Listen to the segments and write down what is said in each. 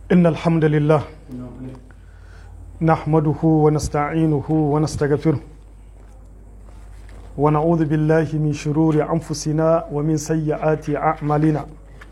إن الحمد لله نحمده ونستعينه ونستغفره ونعوذ بالله من شرور أنفسنا ومن سيئات أعمالنا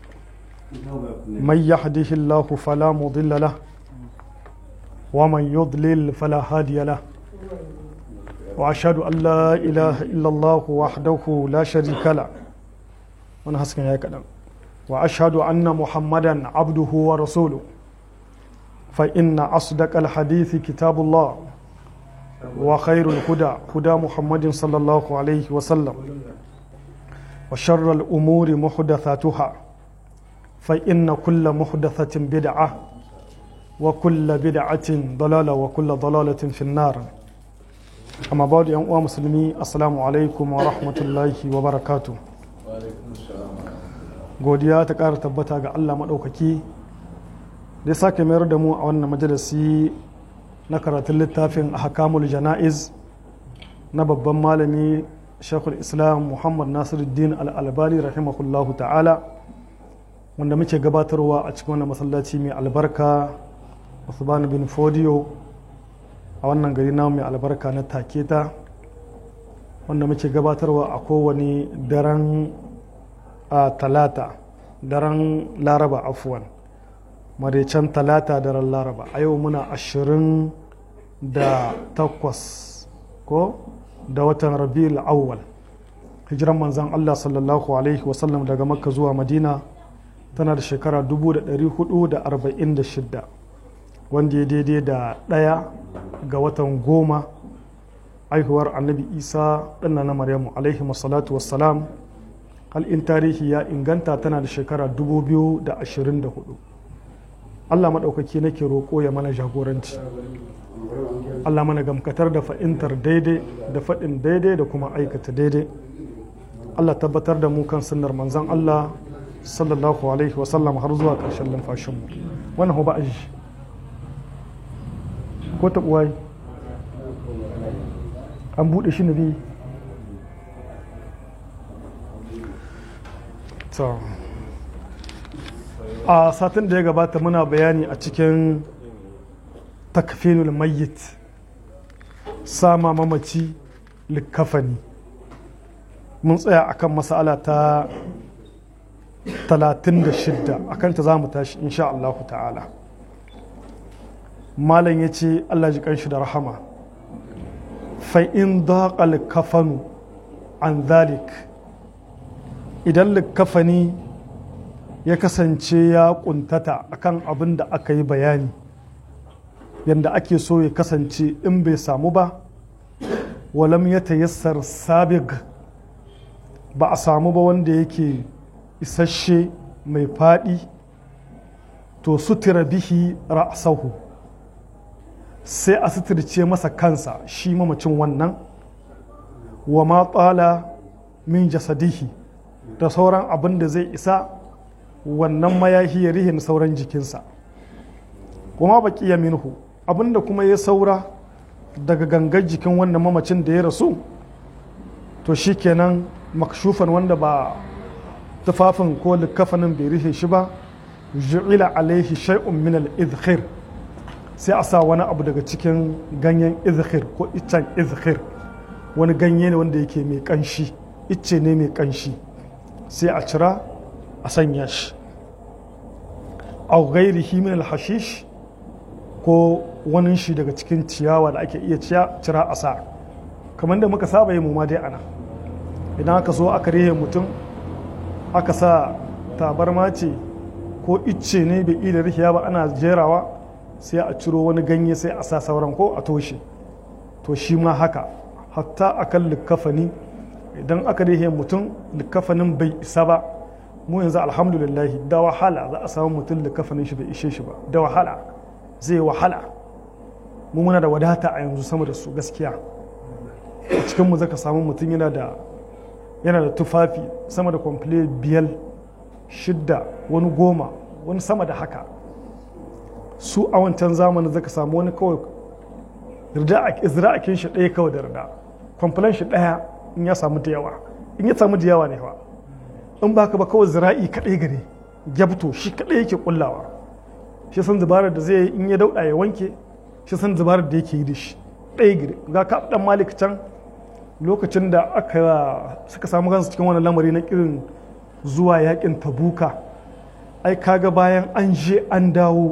من يهده الله فلا مضل له ومن يضلل فلا هادي له وأشهد أن لا إله إلا الله وحده لا شريك له ونحسن يا كلام وأشهد أن محمدا عبده ورسوله فإن أصدق الحديث كتاب الله وخير الهدى هدى محمد صلى الله عليه وسلم وشر الأمور محدثاتها فإن كل محدثة بدعة وكل بدعة ضلالة وكل ضلالة في النار أما بعد يا مسلمي السلام عليكم ورحمة الله وبركاته godiya ta ƙara tabbata ga Allah maɗaukaki da ya sake mayar da mu a wannan majalisi na karatun littafin hakamul jana'iz na babban malami shekul islam muhammad nasiruddin al'albani rahimahullahu ta'ala wanda muke gabatarwa a cikin wannan masallaci mai albarka usman bin fodiyo a wannan gari na mai albarka na taketa wanda muke gabatarwa a kowane daren a talata daren laraba afuwan maraicen talata daren laraba a yau muna ashirin da takwas ko da watan rabi'ul awwal hijiran manzan allah sallallahu alaihi wasallam daga makka zuwa madina tana da shekara 446 wanda ya daidai da ɗaya ga watan goma aihuwar annabi isa ɗanna na maryamu alaihi salatu wassalam in tarihi ya inganta tana da shekara 2024 allah maɗaukaki nake roƙo ya mana jagoranci allah mana gamkatar da fa'intar daidai da faɗin daidai da kuma aikata daidai allah tabbatar da mu kan sunnar manzan allah sallallahu alaihi wasallam har zuwa ƙarshen lumfashinmu wannan ba a ji ko taɓuwa an buɗe shi na biyu a satin da ya gabata muna bayani a cikin takfinul mayyit sama mamaci likafani mun tsaya akan masala ta 36 akan ta za mu tashi insha Allah ta'ala malam ya ce Allah ji kanshi da rahama fa'in daƙal kafanu an zalik idan likafani ya kasance ya kuntata akan abin da aka yi bayani yadda ake so ya kasance in bai samu ba walam ya tayassar sabig ba a samu ba wanda yake isasshe mai faɗi to sutura bihi ra'sahu sai a suturce masa kansa shi mamacin wannan wa ma tsala min jasadihi da sauran abin da zai isa wannan mayahi ya rihin sauran jikinsa kuma baki ya minhu abinda kuma ya saura daga gangar jikin wannan mamacin da ya rasu to shi kenan makshufan wanda ba tufafin ko likafanin bai rihe shi ba ju'ila alaihi shay'un min al-izkhir sai a sa wani abu daga cikin ganyen izkhir ko iccen izkhir wani ganye ne wanda yake mai kanshi icce ne mai kanshi sai a cira a sanya shi a gairihi min alhashish ko wani shi daga cikin ciyawa da ake iya cira a sa kamar da muka saba yi ma dai ana idan aka so aka rihe mutum aka sa tabarma ce ko icce ne bai iya rihiya ba ana jerawa sai a ciro wani ganye sai a sa sauran ko a toshe to shi ma haka hatta akan likafani idan aka rihe mutum likafanin bai isa ba mu yanzu alhamdulillah da wahala za a samu mutum da kafanin shi bai ishe shi ba da wahala zai wahala mu muna da wadata a yanzu sama da su gaskiya a cikinmu zaka samu mutum yana da yana da tufafi sama da kwamfile biyar shidda wani goma wani sama da haka su a wancan zamanin zaka samu wani kawai zira'akin shi ɗaya kawai da rida kwamfilan shi ɗaya in ya samu da yawa in ya samu da yawa ne fa in baka ba kawai zira'i kaɗai gare gyabto shi kaɗai yake kullawa shi san zubarar da zai yi in ya dauɗa ya wanke shi san zubarar da yake yi da shi ɗaya gire ga ka ɗan malik can lokacin da aka suka samu kansu cikin wani lamari na irin zuwa yakin tabuka ai kaga bayan an je an dawo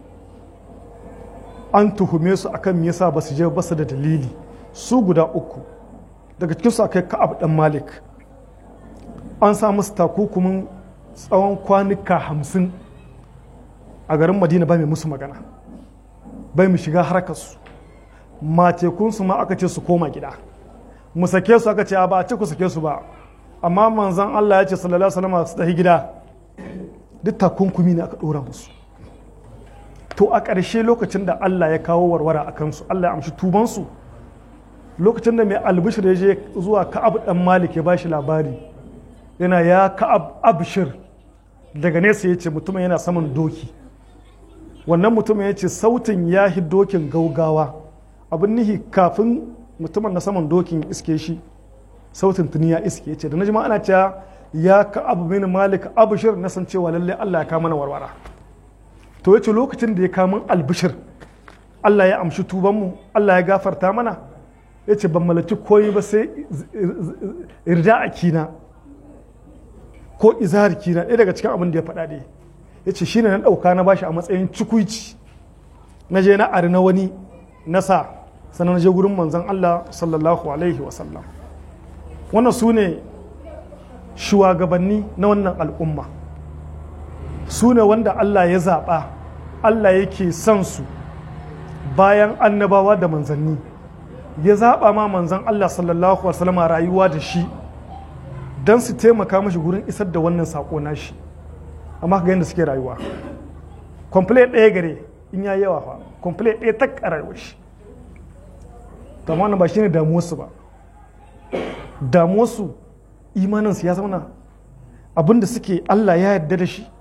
an tuhume su akan me yasa ba su je ba su da dalili su guda uku daga cikin su akai ka'ab dan malik an sa musu takukumin tsawon kwanuka hamsin a garin madina ba mai musu magana bai mu shiga harkarsu matekunsu ma aka ce su koma gida mu sake su aka ce ba a ce ku sake su ba amma manzan Allah ya ce sallallahu alaihi wasallam su tafi gida duk takunkumi ne aka dora musu to a ƙarshe lokacin da Allah ya kawo warwara a kansu Allah ya amshi tubansu lokacin da mai albishir ya je zuwa ka'ab dan malik ya bashi labari yana ya ka'ab abshir daga nesa ya ce mutumin yana saman doki wannan mutumin ya ce sautin ya hi dokin gaugawa abin nihi kafin mutumin na saman dokin iske shi sautin tuni ya iske ce da na jima ana cewa ya ka abu min malik abushir na san cewa lalle Allah ya kama mana warwara to yace lokacin da ya kama albishir Allah ya amshi tubanmu Allah ya gafarta mana yace ban malaki koyi ba sai irda a kina ko izhar kina ɗaya daga cikin abin da ya faɗa dai yace shine na ɗauka na bashi a matsayin cikuici na je na ari na wani na sa sannan na je gurin manzon Allah sallallahu alaihi wasallam wannan su ne shugabanni na wannan al'umma su ne wanda Allah ya zaɓa Allah yake son su bayan annabawa da manzanni ya zaɓa ma manzan Allah sallallahu Alaihi rayuwa da shi don su taimaka mashi gurin isar da wannan saƙo na shi amma ga yadda suke rayuwa komple ɗaya gare in ya yawa fa komple ɗaya ta rayuwar shi amma ba shi ne damuwarsu ba damuwarsu imaninsu ya zauna abinda suke Allah ya yarda da shi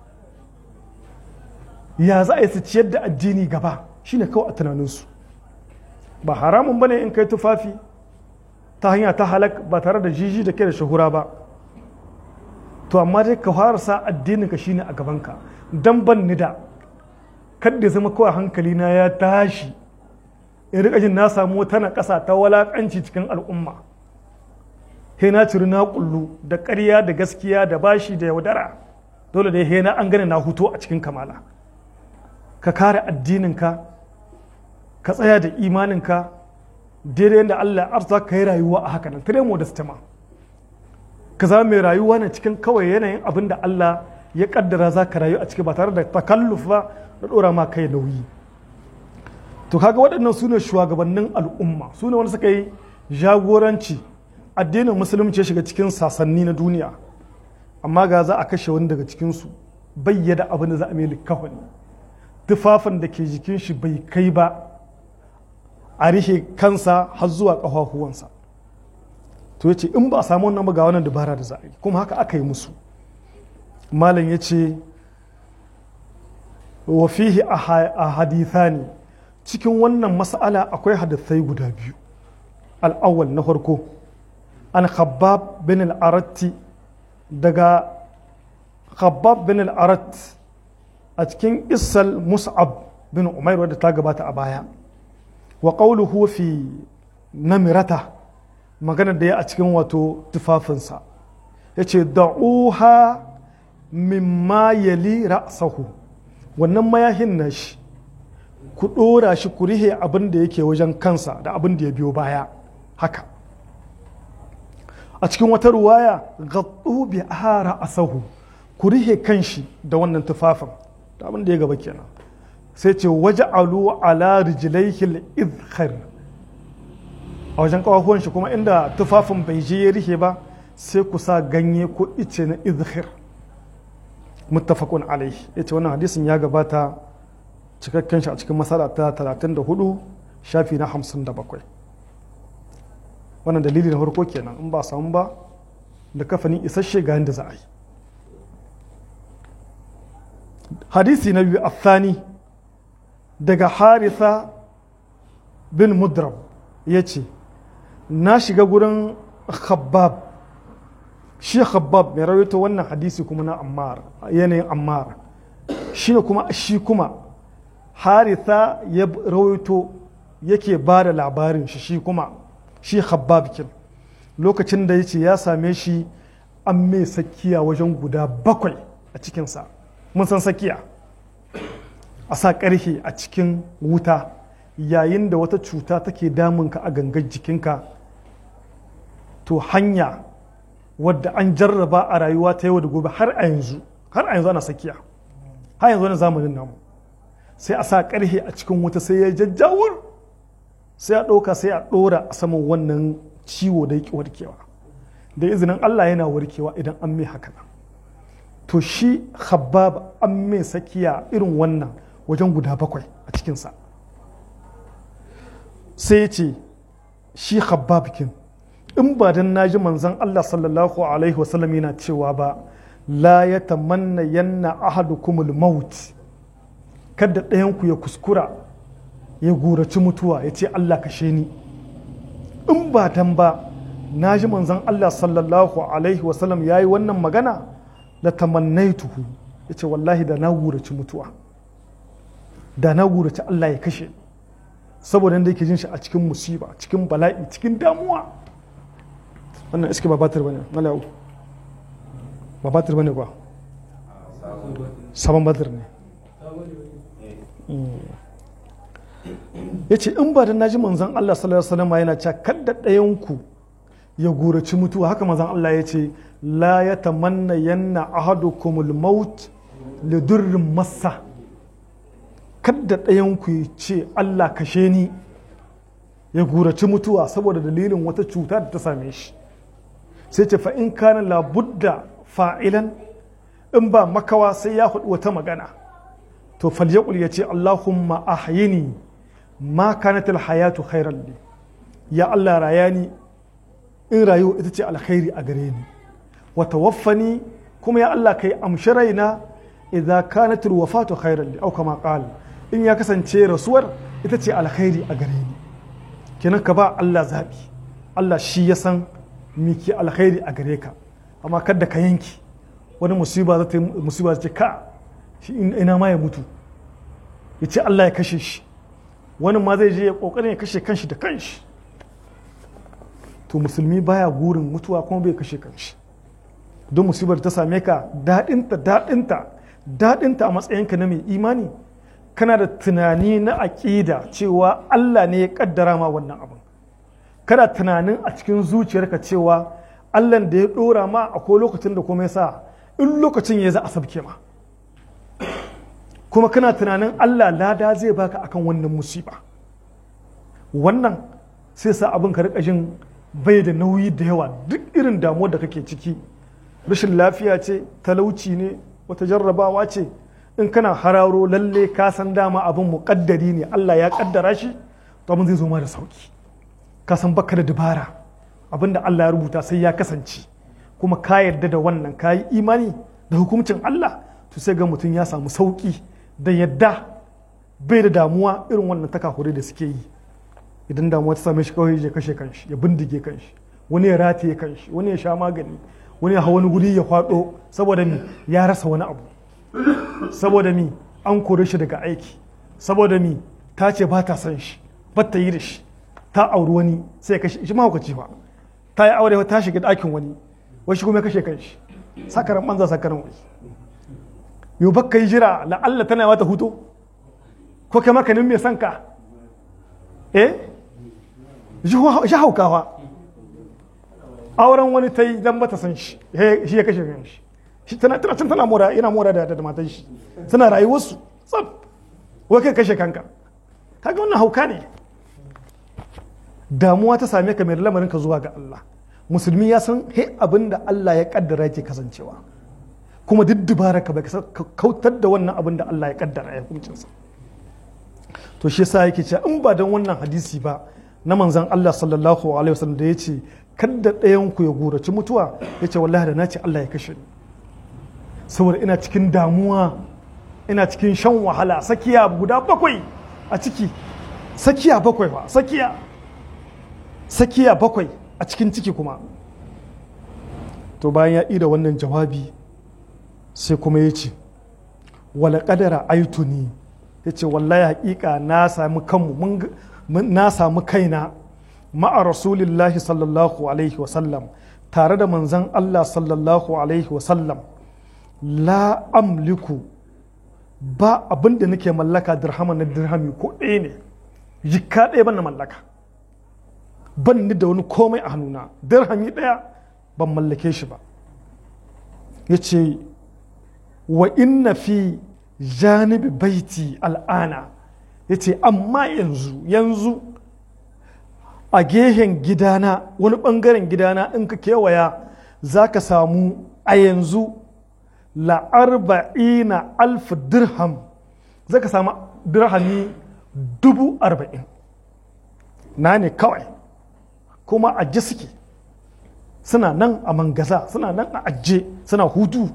ya za a yi su ciyar da addini gaba shine kawai a tunaninsu ba haramun bane in kai tufafi ta hanya ta halak ba tare da jiji da ke da shahura ba to amma dai ka fara sa addininka shine a gabanka dan ban ni da kadda zama kawai hankali na ya tashi in rika jin na samu wata na ƙasa ta walakanci cikin al'umma he na ciri na kullu da ƙarya da gaskiya da bashi da yaudara dole da he na an gane na huto a cikin kamala ka kare addininka ka tsaya da imaninka daidai yadda Allah arza ka yi rayuwa a haka nan tare modesta ma ka zama mai rayuwa ne cikin kawai yanayin abin da Allah ya kaddara za ka rayu a ciki ba tare da takalluf ba da dora ma kai nauyi to kaga waɗannan su ne shugabannin al'umma su ne wanda suka yi jagoranci addinin musulunci ya shiga cikin sasanni na duniya amma ga za a kashe wani daga cikinsu bayyada abin da za a mai likafani tufafin da ke jikin shi bai kai ba a rihe kansa har zuwa ƙafafuwansa to ya ce in ba a samu wannan ga wannan dabara da za a yi kuma haka aka yi musu malam ya ce wa fihi a hadithani cikin wannan mas'ala akwai hadithai guda biyu al'awwal na farko an khabbab bin al'aratti daga khabbab bin al'arat a cikin isal mus'ab bin umair wadda ta gabata a baya wa qawluhu fi namirata magana da ya a cikin wato tufafinsa ya ce da'uha mimma yali ra'sahu wannan mayahin na shi ku ɗora shi ku rihe abin da yake wajen kansa da abin da ya biyo baya haka a cikin wata ruwaya gaɗu bi ara asahu ku rihe kanshi da wannan tufafin da abin da ya gaba kenan sai ce waje alu ala rijlaihil izhar a wajen kawahuwan shi kuma inda tufafin bai je ya rihe ba sai ku sa ganye ko ice na izhar muttafaqun alaihi yace wannan hadisin ya gabata cikakken shi a cikin masala ta 34 shafi na 57 wannan dalili na farko kenan in ba samu ba da kafani isasshe ga yadda za a yi hadisi na biyu athani daga haritha bin mudrab ya ce na shiga gurin khabbab shi khabbab mai rawaito wannan hadisi kuma na ammar yanayin ammar shi kuma shi kuma haritha ya rawaito yake ba da labarin shi shi kuma shi habbabikin lokacin da ya ce ya same shi an mai sakiya wajen guda bakwai a cikinsa mun san sakiya a sa ƙarhe a cikin wuta yayin da wata cuta take damunka a gangar jikinka to hanya wadda an jarraba a rayuwa ta yau da gobe har a yanzu har a yanzu ana sakiya har yanzu wani zamanin namu sai a sa ƙarhe a cikin wuta sai ya jajjawur sai a ɗauka sai a ɗora a saman wannan ciwo da yake warkewa da izinin Allah yana warkewa idan an mai haka to shi habab an mai sakiya irin wannan wajen guda bakwai a cikinsa sai ce shi habab kin in ba dan naji manzon Allah sallallahu alaihi wasallam yana cewa ba la ya tamanna yanna ahadukumul maut kada ɗayanku ya kuskura ya guraci mutuwa ya ce Allah kashe ni in ba dan ba na ji manzon Allah sallallahu alaihi wasallam ya yi wannan magana la tamannaituhu ya ce wallahi da na guraci mutuwa da na guraci Allah ya kashe ni saboda yadda yake jin shi a cikin musiba cikin bala'i cikin damuwa wannan iske ba batir bane malawu ba batir bane ba sabon batir ne ya ce in ba da naji manzan Allah sallallahu alaihi wasallam yana cewa kadda ɗayanku ya guraci mutuwa haka manzan Allah ya ce la ya tamanna yanna ahadukumul maut li durrin massa kadda ɗayanku ya ce Allah kashe ni ya guraci mutuwa saboda dalilin wata cuta da ta same shi sai ce fa in kana labudda fa'ilan in ba makawa sai ya hudu wata magana to falyakul ya ce Allahumma ahyini ma kanat alhayatu khairan li ya Allah rayani in rayuwa ita ce alkhairi a gare ni wa tawaffani kuma ya Allah kai amshi raina idza kanat alwafatu khairan li au kama qala in ya kasance rasuwar ita ce alkhairi a gare ni kenan ka ba Allah zabi Allah shi ya san miki alkhairi a gare ka amma kada ka yanki wani musiba za ta musiba za ta ka shi ina ma ya mutu ya ce Allah ya kashe shi wani ma zai je ya kokarin ya kashe kanshi da kanshi to musulmi baya gurin mutuwa kuma bai kashe kanshi don musibar ta same ka daɗinta daɗinta daɗinta a matsayinka na mai imani kana da tunani na aƙida cewa Allah ne ya ƙaddara ma wannan abin kana tunanin a cikin zuciyarka cewa Allah da ya ɗora ma akwai lokacin da kuma ya sa in lokacin ya za a sabke ma kuma kana tunanin Allah lada zai baka akan wannan musiba wannan sai sa abin ka rika jin bai da nauyi da yawa duk irin damuwar da kake ciki rashin lafiya ce talauci ne wata jarrabawa ce in kana hararo lalle ka san dama abin muƙaddari ne Allah ya ƙaddara shi to abin zai zo ma da sauki ka san baka da dabara abin da Allah ya rubuta sai ya kasance kuma ka yarda da wannan ka yi imani da hukuncin Allah to sai ga mutum ya samu sauki da yadda bai da damuwa irin wannan takakure da suke yi idan damuwa ta same shi kawai ya kashe kanshi ya bindige kanshi wani ya rataye kanshi wani ya sha magani wani ya hau wani guri ya kwado saboda mi ya rasa wani abu saboda mi an kore shi daga aiki saboda mi ta ce ba ta son shi ba ta yi da shi ta auri wani sai ya kashe shi mahaukaci ba ta yi aure ta shiga ɗakin wani wasu kuma ya kashe kanshi sakaran banza sakaran wani yau baka yi jira la'alla tana mata hutu ko kai makanin mai son ka eh shi haukawa auren wani ta yi dan bata san shi shi ya kashe kan shi shi tana tana tana mora yana mora da da matan shi suna rayuwarsu tsab wai kai kashe kanka kaga wannan hauka ne damuwa ta same ka mai lamarin ka zuwa ga Allah musulmi ya san he abin da Allah ya kaddara yake kasancewa kuma duk dubara ka bai kautar da wannan abin da Allah ya kaddara ya hukuncinsa to shi yasa yake cewa in ba don wannan hadisi ba na manzon Allah sallallahu alaihi wasallam da yace kada ɗayan ku ya guraci mutuwa yace wallahi da nace Allah ya kashe ni saboda ina cikin damuwa ina cikin shan wahala sakiya guda bakwai a ciki sakiya bakwai ba sakiya sakiya bakwai a cikin ciki kuma to bayan ya ida wannan jawabi sai kuma ya ce wala kadara aituni ya ce wallahi hakika na sami kanmu na sami kaina ma'a rasulillahi sallallahu alaihi wasallam tare da manzan Allah sallallahu alaihi wasallam la amliku ba abin da nake mallaka dirhama na dirhami ko ɗaya ne jikka ɗaya ban na mallaka ban ni da wani komai a hannuna dirhami ɗaya ban mallake shi ba ya ce wa inna fi janibi baiti al'ana ya ce amma yanzu yanzu a gehen gidana wani ɓangaren gidana in ka kewaya za ka samu a yanzu la'arba'ina alf dirham za ka samu dirhami dubu arba'in na ne kawai kuma ajiye suke suna nan a mangaza suna nan a ajiye suna hutu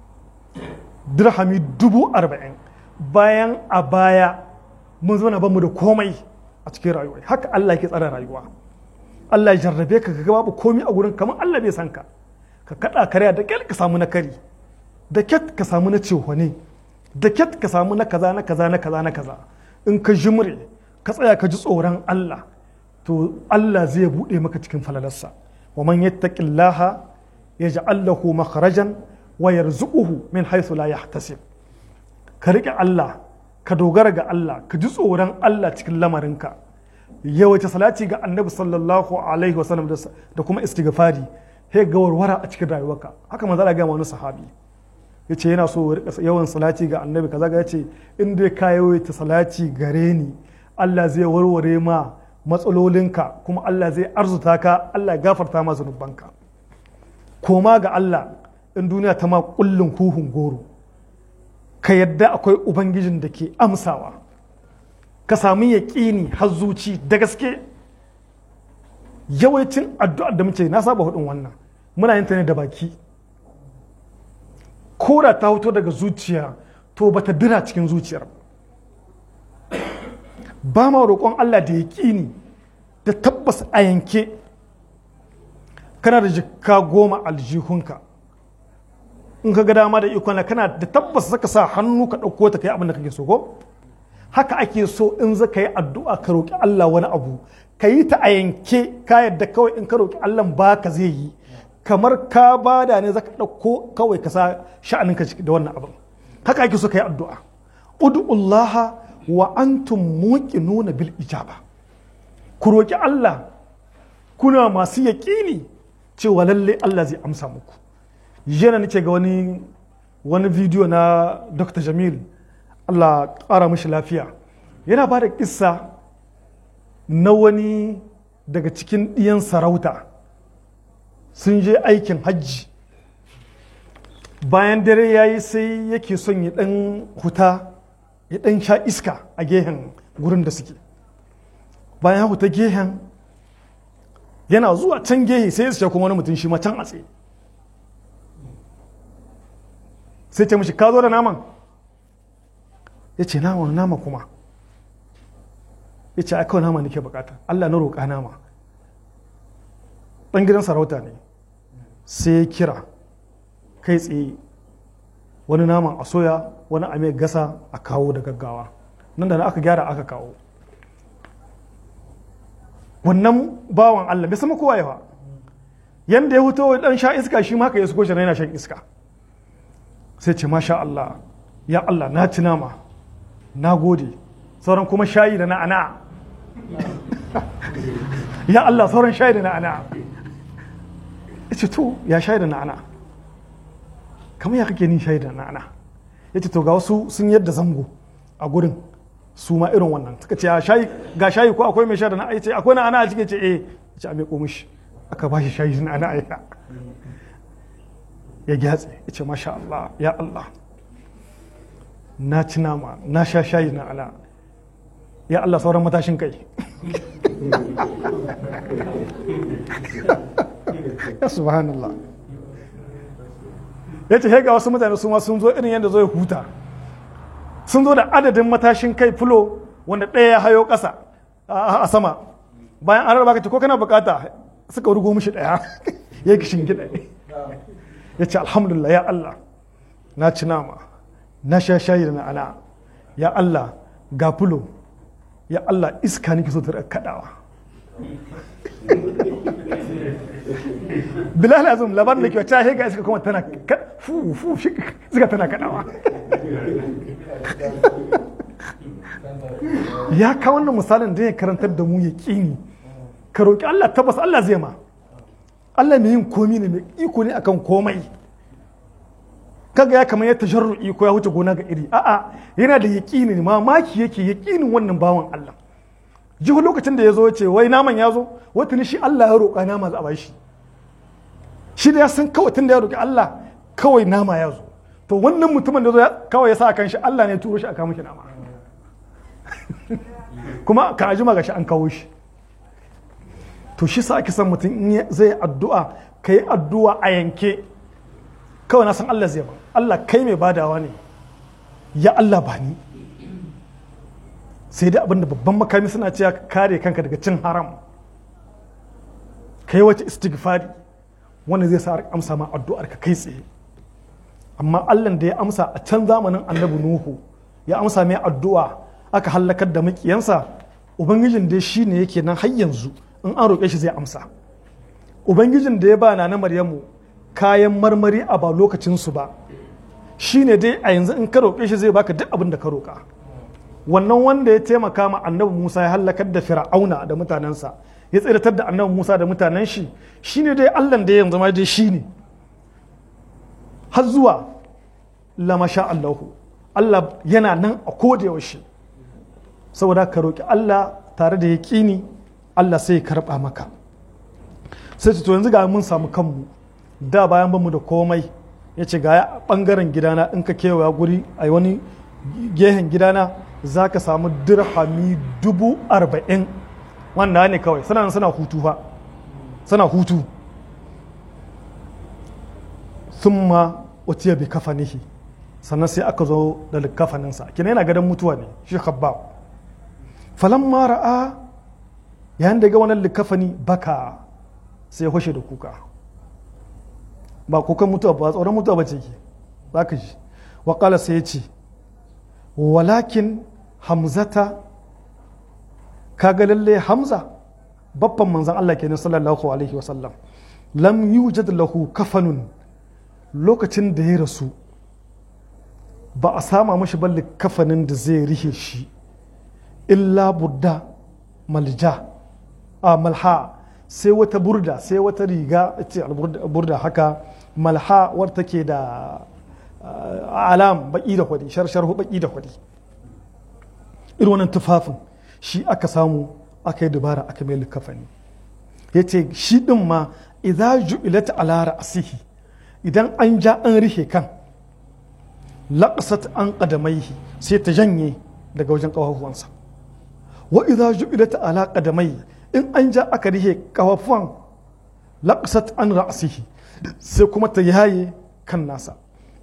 dirhami dubu arba'in bayan a baya mun zama bamu da komai a cikin rayuwa haka Allah ke tsara rayuwa Allah ya jarrabe ka ga babu komai a gurin kamar Allah bai san ka ka kada karya da kyal ka samu na kari da kyat ka samu na cehone da kyat ka samu na kaza na kaza na kaza na kaza in ka jimre ka tsaya ka ji tsoron Allah to Allah zai bude maka cikin falalarsa wa man yattaqillaha yaj'al lahu makhrajan wa yarzuquhu min haythu la yahtasib ka rike Allah ka dogara ga Allah ka ji tsoron Allah cikin lamarinka yawaita salati ga annabi sallallahu alaihi wasallam da kuma istighfari he ga warwara a cikin rayuwarka haka manzo Allah ga wani sahabi yace yana so yawan salati ga annabi kaza ga yace in dai ka yawaita salati gare ni Allah zai warware ma matsalolinka kuma Allah zai arzuta ka Allah ya gafarta ma zunubanka koma ga Allah in duniya ta ma kullun huhun goro ka yadda akwai ubangijin da ke amsawa ka samu yaƙini har zuci da gaske yawancin addu'ar da muke na saba hudun wannan muna yin ta ne da baki kora ta hoto daga zuciya to bata dira cikin zuciyar ba ma roƙon Allah da yaƙini da tabbas a yanke kana da jikka goma aljihunka in ka ga dama da ikon kana da tabbas zaka sa hannu ka ɗauko ta kai abin da kake so ko haka ake so in za ka yi addu'a ka roƙi Allah wani abu ka yi ta a yanke ka yadda kawai in ka roƙi Allah ba ka zai yi kamar ka bada ne za ka ɗauko kawai ka sa sha'anin ka da wannan abin haka ake so ka yi addu'a ud'ullaha wa antum muqinuna bil ijaba ku roƙi Allah kuna masu yaƙini cewa lalle Allah zai amsa muku yana nake ga wani wani bidiyo na Dr. Jamil Allah ƙara mashi lafiya yana ba da ƙissa na wani daga cikin ɗiyan sarauta sun je aikin hajji bayan dare ya yi sai yake son ya ɗan huta ya ɗan sha iska a gehen gurin da suke bayan huta gehen yana zuwa can gehe sai ya kuma wani mutum shi ma can a tsaye sai ce mishi ka zo da naman ya ce nama wani nama kuma ya ce kawai nama nake bukata Allah na roƙa nama ɗan gidan sarauta ne sai ya kira kai tsaye wani naman a soya wani a mai gasa a kawo da gaggawa nan da na aka gyara aka kawo wannan bawan Allah bai sama kowa yawa yanda ya fito dan sha iska shi ma ka ya suko shi yana shan iska sai ce masha Allah ya Allah na ci nama na gode sauran kuma shayi da na'ana ya Allah sauran shayi da na'ana ya ce to ya shayi da na'ana kamar ya kake ni shayi da na'ana ya ce to ga wasu sun yadda zango a gurin su ma irin wannan suka ce ga shayi ko akwai mai sha da na'ana ya ce akwai na'ana a cikin ce eh ya ce a mai komishi aka ba shi shayi da na'ana ya ya gyatse ya ce masha Allah ya Allah na ci nama na sha shayi na ala ya Allah sauran matashin kai ya subhanallah ya ce ga wasu mutane su ma sun zo irin yadda zo ya huta sun zo da adadin matashin kai fulo wanda ɗaya ya hayo ƙasa a sama bayan an rarraba ka ce ko kana bukata suka rugo mishi ɗaya ya kishin gida ya ce alhamdulillah ya Allah na ci nama na sha shayi da na'ana ya Allah ga fulo ya Allah iska nake so ta rika kadawa bilal azum labar da ke wata hega iska kuma tana fu fu iska tana kadawa ya kawo wannan misalin da ya karantar da mu ya kini ka roƙi Allah tabbas Allah zai ma Allah mai yin komi ne mai iko ne akan komai kaga ya kamar ya tajarru'i ko ya wuce gona ga iri a'a yana da yaƙini ne mamaki yake yaƙinin wannan bawan Allah jihu lokacin da ya zo ce wai naman ya zo wata ni shi Allah ya roƙa nama za a bashi shi da ya san kawai tun da ya roƙi Allah kawai nama ya zo to wannan mutumin da zo kawai ya sa kan shi Allah ne turo shi a kawo shi nama kuma ka ajima ga shi an kawo shi to shi sa ake son mutum in zai addu'a ka yi addu'a a yanke kawai na san Allah zai ba Allah kai mai badawa ne ya Allah ba ni sai dai abinda babban makami suna cewa ka kare kanka daga cin haram kai wace istighfari wanda zai sa amsa ma addu'ar ka kai tsaye amma Allah da ya amsa a can zamanin annabi Nuhu ya amsa mai addu'a aka hallakar da makiyansa ubangijin dai shine yake nan har yanzu in an roƙe shi zai amsa ubangijin da ya ba na maryamu kayan marmari a ba lokacinsu ba shine dai a yanzu in ka roƙe shi zai baka duk abin da ka roƙa wannan wanda ya taimaka ma annabi musa ya hallakar da fir'auna da mutanensa ya tsiratar da annabi musa da mutanen shi shine dai allah da yanzu ma dai shine har zuwa lamasha allahu allah yana nan a koda yaushe saboda ka roƙi allah tare da yaƙini Allah sai ya karɓa maka sai to yanzu ga mun samu kanmu da bayan bamu da komai ya ce ga ɓangaren gidana in ka kewaya guri a wani gehen gidana za ka samu dirhami dubu arba'in wanda ne kawai suna suna hutu fa suna hutu sun ma watiya bi kafanihi sannan sai aka zo da kafaninsa kina yana gadon mutuwa ne shi khabbab falan ma ra'a yayin da ga wannan likafani baka sai ya hushe da kuka ba kukan mutuwa ba tsoron mutuwa ba ce ke za ka ji waƙala sai ya ce walakin hamzata kaga lalle hamza babban manzan Allah kenan sallallahu alaihi wasallam lam yujad lahu kafanun lokacin da ya rasu ba a sama mashi balli kafanin da zai rihe shi illa budda malja a malha sai wata burda sai wata riga ce burda haka malha wadda take da alam baki da kwadi sharsharhu baki da kwadi irin wannan tufafin shi aka samu aka yi dubara aka mai likafani ya ce shi din ma idza ju'ilat ala ra'sihi idan an ja an rihe kan laqasat an qadamaihi sai ta janye daga wajen kafafuwansa wa idza ju'ilat ala qadamaihi in an ja aka rihe kafafuwan laqasat an ra'sihi sai kuma ta yaye kan nasa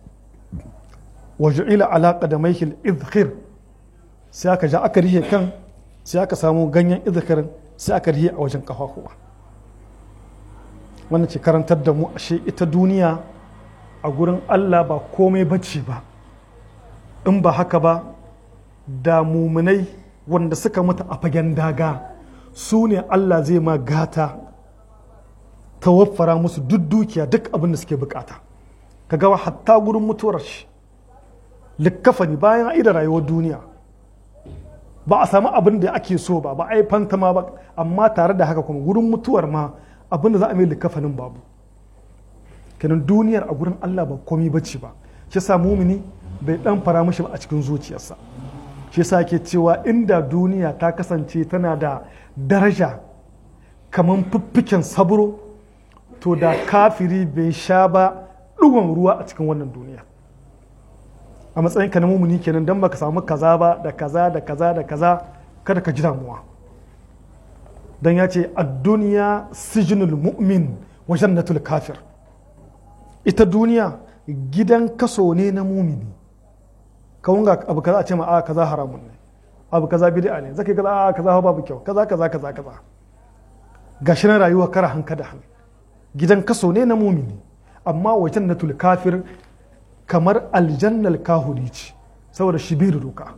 wa ju'ila ala qadamaihi al-idkhir sai aka ja aka rihe kan sai aka samu ganyen idkhirin sai aka rihe a wajen kafafuwa wannan ce karantar da mu ashe ita duniya a gurin Allah ba komai bacci ba in ba haka ba da muminai wanda suka mutu a fagen daga su ne Allah zai ma gata ta waffara musu duk dukiya duk abin da suke bukata ka gawa hatta gurin mutuwar shi likkafani bayan aida rayuwar duniya ba a samu abin da ake so ba ba a yi fantama ba amma tare da haka kuma gurin mutuwar ma abin da za a mai likafanin babu kenan duniyar a gurin Allah ba komi bacci ba shi sa mumini bai dan fara mishi ba a cikin zuciyarsa shi sa ke cewa inda duniya ta kasance tana da daraja kamar fiffiken saburo to da kafiri bai sha ba ɗugon ruwa a cikin wannan duniya a matsayin ka na mumuni kenan dan baka samu kaza ba da kaza da kaza da kaza kada ka ji damuwa dan ya ce a duniya sijinul mu'min wa jannatul kafir ita duniya gidan kaso ne na mumini kawun ga abu kaza a ce ma a kaza haramun ne abu kaza bid'a ne zaka kaza a kaza babu kyau kaza kaza kaza kaza gashi na rayuwa kara hanka da hannu gidan kaso ne na mumini amma wa jannatul kafir kamar aljannal kahuri ce saboda shi bai da doka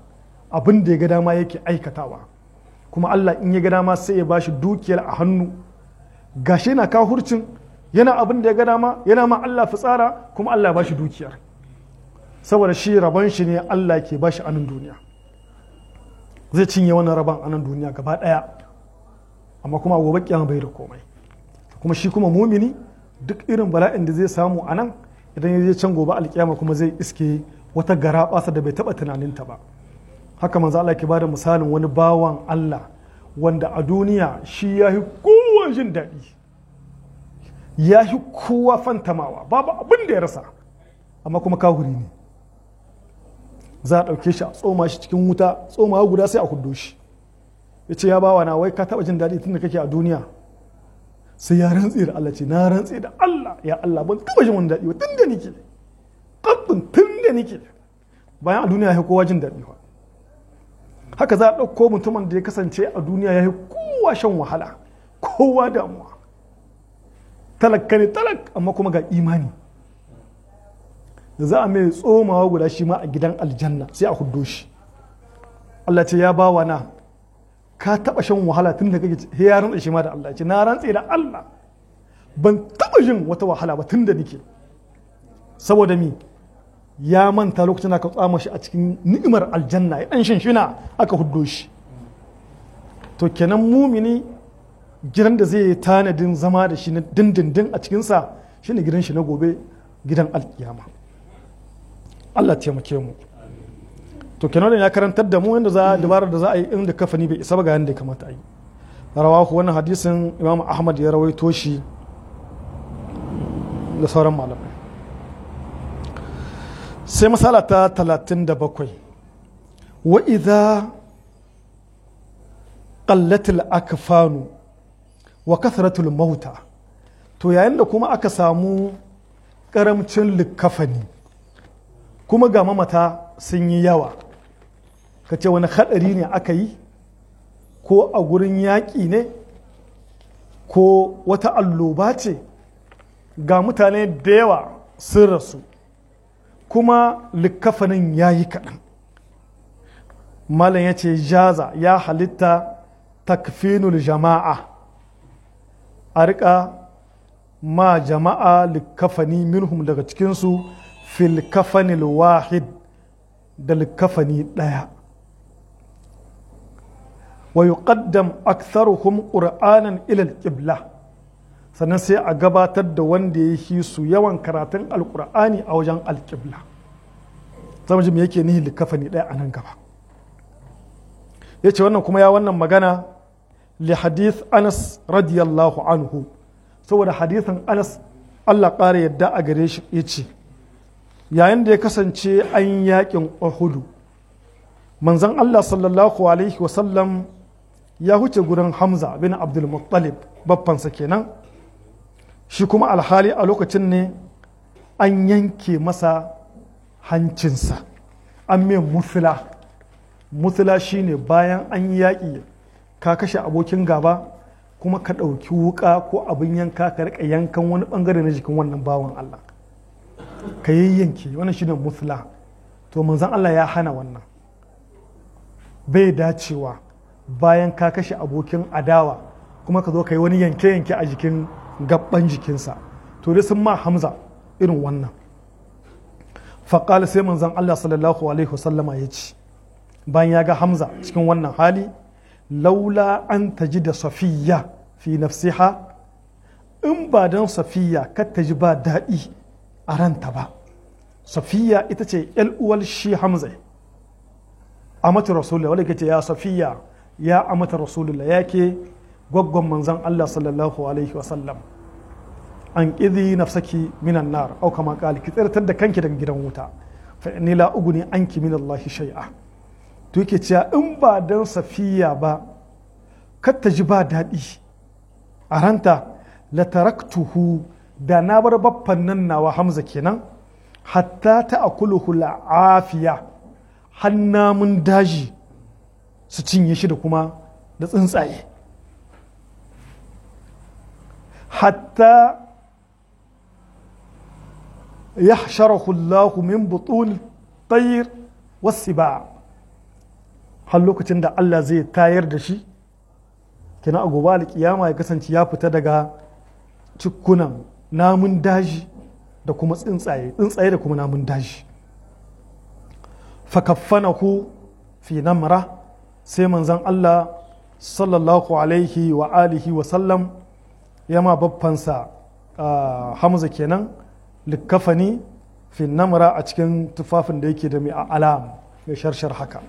abin da ya ga dama yake aikatawa kuma Allah in ya ga dama sai ya bashi dukiyar a hannu gashi yana kahurcin yana abin da ya ga dama yana ma Allah fitsara kuma Allah ya bashi dukiyar saboda shi rabon shi ne Allah ke bashi a nan duniya zai cinye wannan rabon a nan duniya gaba daya amma kuma gobe kiyama bai da komai kuma shi kuma mumini duk irin bala'in da zai samu a nan idan ya je can gobe alkiyama kuma zai iske wata gara basa da bai taba tunaninta ba haka manzo Allah ke bada misalin wani bawan Allah wanda a duniya shi ya yi kowa jin daɗi ya yi kowa fantamawa babu abin da ya rasa amma kuma kahuri ne za a ɗauke shi a tsoma shi cikin wuta tsoma guda sai a huddo shi ya ce ya bawa na wai ka taɓa jin daɗi tun da kake a duniya sai ya rantse da Allah ce na rantse da Allah ya Allah ban taɓa jin wani daɗi ba tun da nike ƙabbin tun da nike bayan a duniya ya kowa jin daɗi ba haka za a ɗauko mutumin da ya kasance a duniya ya yi kowa shan wahala kowa damuwa talaka ne talak amma kuma ga imani za a mai tsomawa guda shi ma a gidan aljanna sai a huddo shi Allah ce ya bawa na ka taba shan wahala tun da kake ya rantsa shi ma da Allah ce na rantse da Allah ban taba jin wata wahala ba tun da nike saboda mi ya manta lokacin aka tsama shi a cikin ni'imar aljanna ya dan shinshina aka huddo shi to kenan mumini gidan da zai yi tanadin zama da shi na dindindin a cikinsa shine gidan shi na gobe gidan alkiyama Allah taimake mu to kenan ya karantar da mu yadda za dabarar da za a yi inda kafani bai isa ba ga yadda ya kamata a yi rawahu wannan hadisin imam ahmad ya rawaito shi da sauran malamai sai masala ta 37 wa idza qallatil akfanu wa kathratul mauta to yayin da kuma aka samu karamcin likafani kuma ga mamata sun yi yawa ka ce wani hadari ne aka yi ko a gurin yaƙi ne ko wata alloba ce ga mutane da yawa sun rasu kuma likafanin ya yi kaɗan malam ya ce jaza ya halitta takfinul jama'a a riƙa ma jama'a likafani minhum daga cikinsu fil kafanil wahid da likafani ɗaya wa yuqaddam aktharuhum qur'anan ila al-qibla sannan sai a gabatar da wanda ya yi su yawan karatun alkur'ani a wajen alƙibla zama ji me yake nihin likafani ɗaya a nan gaba ya ce wannan kuma ya wannan magana li hadith anas radiyallahu anhu saboda hadithin anas allah ƙara yadda a gare shi ya ce yayin da ya kasance an yaƙin uhudu manzon allah sallallahu alaihi wasallam ya huce gurin hamza bin abdul muttalib baffansa kenan shi kuma alhali a lokacin ne an yanke masa hancinsa an mai musula musula shine bayan an yaƙi ka kashe abokin gaba kuma ka ɗauki wuƙa ko abin yanka ka riƙa yankan wani ɓangare na jikin wannan bawan Allah ka yayyanke wannan shine musula to manzan Allah ya hana wannan bai dacewa bayan ka kashe abokin adawa kuma ka zo ka yi wani yanke-yanke a jikin gaban jikinsa to dai sun ma hamza irin wannan faƙali sai manzan Allah sallallahu alaihi wasallama ya ce bayan ya ga hamza cikin wannan hali laula an ta ji da safiya fi nafsiha in ba don safiya kar ta ji ba daɗi a ranta ba safiya ita ce uwal shi hamza a mata rasulullah wadda ke ce ya safiya ya amata rasulullah ya ke gwaggon manzan Allah sallallahu alaihi wasallam an ƙizi nafsaki minan nar au kama ƙali ki tsirtar da kanki daga gidan wuta fa inni la uguni anki min Allah shay'a to yake cewa in ba dan safiya ba kar ta ji ba daɗi a ranta la taraktuhu da na bar baffan nan nawa Hamza kenan hatta ta akuluhu la'afiya hannamun daji su cinye shi da kuma da tsuntsaye حتى يحشره الله من بطون الطير والسباع har lokacin da Allah zai tayar da shi kina a gobe alkiyama ya kasance ya fita daga cikunan namun daji da kuma tsuntsaye tsuntsaye da kuma namun daji fakaffanahu fi namra sai manzon Allah sallallahu alaihi wa alihi wa sallam ya ma babbansa hamza kenan likkafani fi namra a cikin tufafin da yake da mai alam mai sharshar haka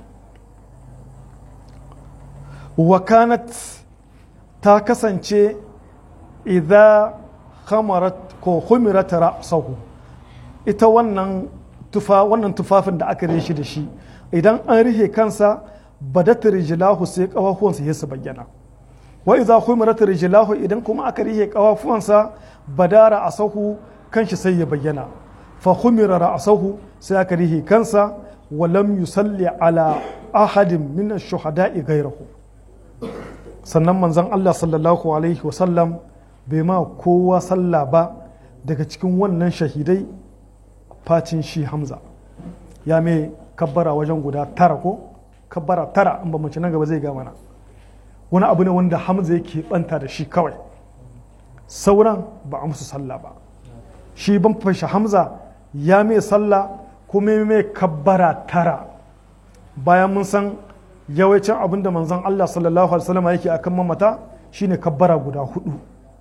wakanat ta kasance idan khamarat ko humirat ra'sahu ita wannan tufa wannan tufafin da aka rishi da shi idan an rihe kansa badat rijlahu sai kafafuwansa ya su bayyana wa idza humirat rijlahu idan kuma aka rihe kafafuwansa badara asahu kanshi sai ya bayyana fa humira ra'sahu sai aka rihe kansa wa lam yusalli ala ahadin min ash-shuhada'i ghayrahu sannan manzon Allah sallallahu alaihi wa sallam bai ma kowa sallah ba daga cikin wannan shahidai facin shi hamza ya mai kabbara wajen guda tara ko kabbara tara in ba mace nan gaba zai ga mana wani abu ne wanda hamza yake banta da shi kawai sauran ba a musu sallah ba shi ban fashe hamza ya mai sallah kuma mai kabbara tara bayan mun san yawancin abin da manzon Allah sallallahu alaihi wasallam yake akan mamata shine kabbara guda hudu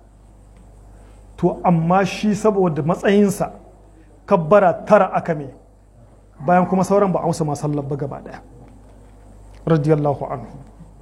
to amma shi saboda matsayinsa kabbara tara aka me bayan kuma sauran ba a musu masallar ba gaba daya radiyallahu anhu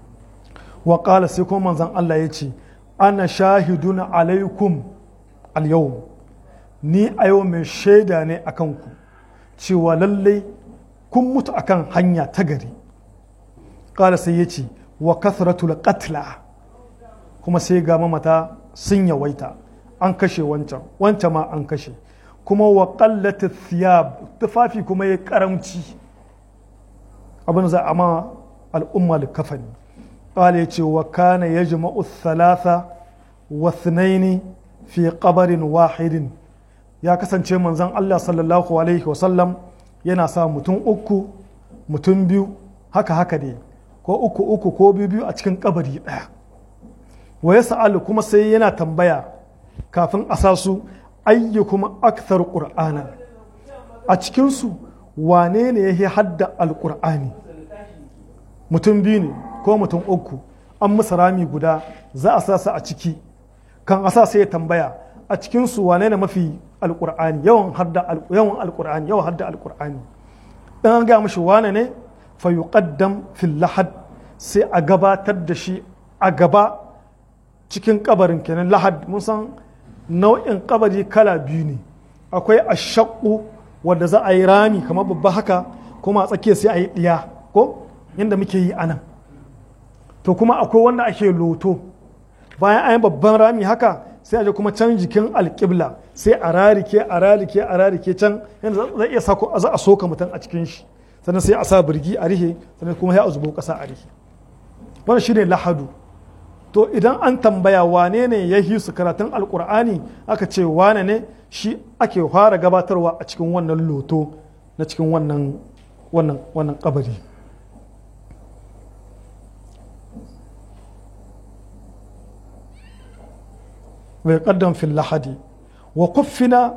wa qala sai kuma manzon Allah ya ce ana shahiduna alaikum al ni a yau mai shaida ne a kanku cewa lallai kun mutu akan hanya ta gari qala sai ya ce wa kathratul qatla kuma sai ga mamata sun yawaita an kashe wancan wancan ma an kashe kuma wa qallati thiyab tufafi kuma ya karamci abin za a ma al'umma likafani qala yace wa kana yajma'u thalatha wa thnaini fi qabarin wahidin ya kasance manzon Allah sallallahu alaihi wasallam yana sa mutum uku mutum biyu haka haka ne ko uku uku ko biyu biyu a cikin kabari daya wa ya kuma sai yana tambaya kafin a sa su ayyukum akthar qur'ana a cikinsu wane ne ya hadda alqur'ani mutum biyu ne ko mutum uku an musu rami guda za a sa su a ciki kan a sa sai ya tambaya a cikinsu wane ne mafi alqur'ani yawan hadda yawan alqur'ani yawan hadda alqur'ani dan an ga mishi wane ne fa yuqaddam fil lahad sai a gabatar da shi a gaba cikin kabarin kenan lahad mun san nau'in kabari kala biyu ne akwai ashaqqu wanda za a yi rami kamar babba haka kuma a tsakiya sai a yi ɗiya ko yadda muke yi anan to kuma akwai wanda ake loto bayan an yi babban rami haka sai a je kuma can jikin alƙibla sai a rarike a rarike a rarike can yadda zai iya sako za a soka mutum a cikin shi sannan sai a sa birgi a rihe sannan kuma sai a zubo ƙasa a rihe wannan shine lahadu to idan an tambaya wane ne ya yi su karatun alkur'ani aka ce wane ne shi ake fara gabatarwa a cikin wannan loto na cikin wannan wannan wannan kabari bai kaddam fil lahadi wa kuffina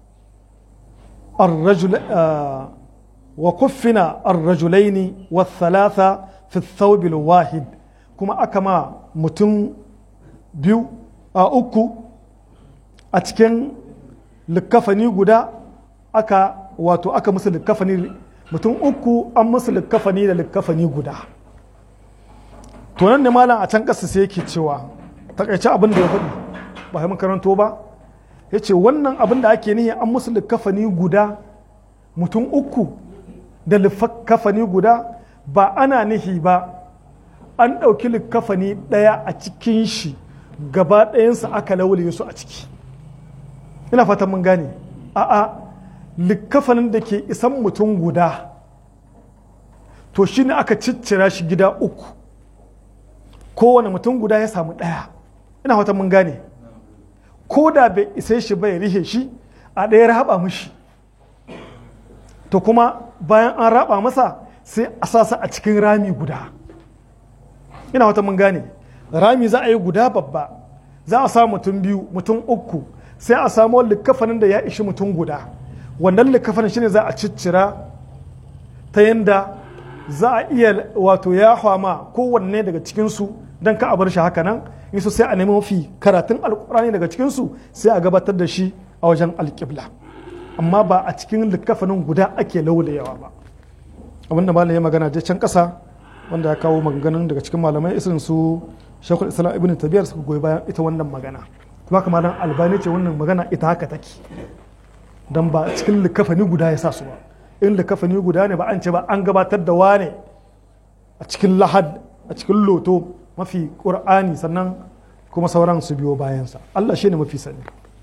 الرجل آه وكفنا الرجلين والثلاثة في الثوب الواحد kuma aka ma mutum biyu a uku a cikin likkafani guda aka wato aka musu likkafani mutum uku an musu likkafani da likkafani guda to nan ne malam a can ƙasa sai yake cewa takaice abin da ya faɗi ba mun karanto ba ya ce wannan abin da ake nihi an musu likkafani guda mutum uku da likkafani guda ba ana nihi ba an ɗauki likkafani ɗaya a cikin shi gaba ɗayansa aka laulaye su a ciki ina fatan mun gane a'a likkafanin da ke isan mutum guda to shi ne aka ciccira shi gida uku kowane mutum guda ya samu ɗaya ina fatan mun gane ko da bai isa shi bai rihe shi a ɗaya raba mushi to kuma bayan an raba masa sai a sasa a cikin rami guda ina wata mun gane rami za a yi guda babba za a sa mutum biyu mutum uku sai a samu likafanin da ya ishi mutum guda wannan likafanin shine za a ciccira ta yanda za a iya wato ya hama kowanne daga cikinsu don ka a bar shi haka nan in sai a nemi mafi karatun alkurani daga cikinsu sai a gabatar da shi a wajen alƙibla amma ba a cikin likafanin guda ake laulayawa ba abinda malam ya magana je can ƙasa wanda ya kawo maganganun daga cikin malamai irin su shekul islam ibn tabiyar suka goyi bayan ita wannan magana kuma kamar dan albani ce wannan magana ita haka take dan ba cikin likafani guda ya sa su ba in likafani guda ne ba an ce ba an gabatar da wane a cikin lahad a cikin loto mafi qur'ani sannan kuma sauran su biyo bayansa Allah shine mafi sani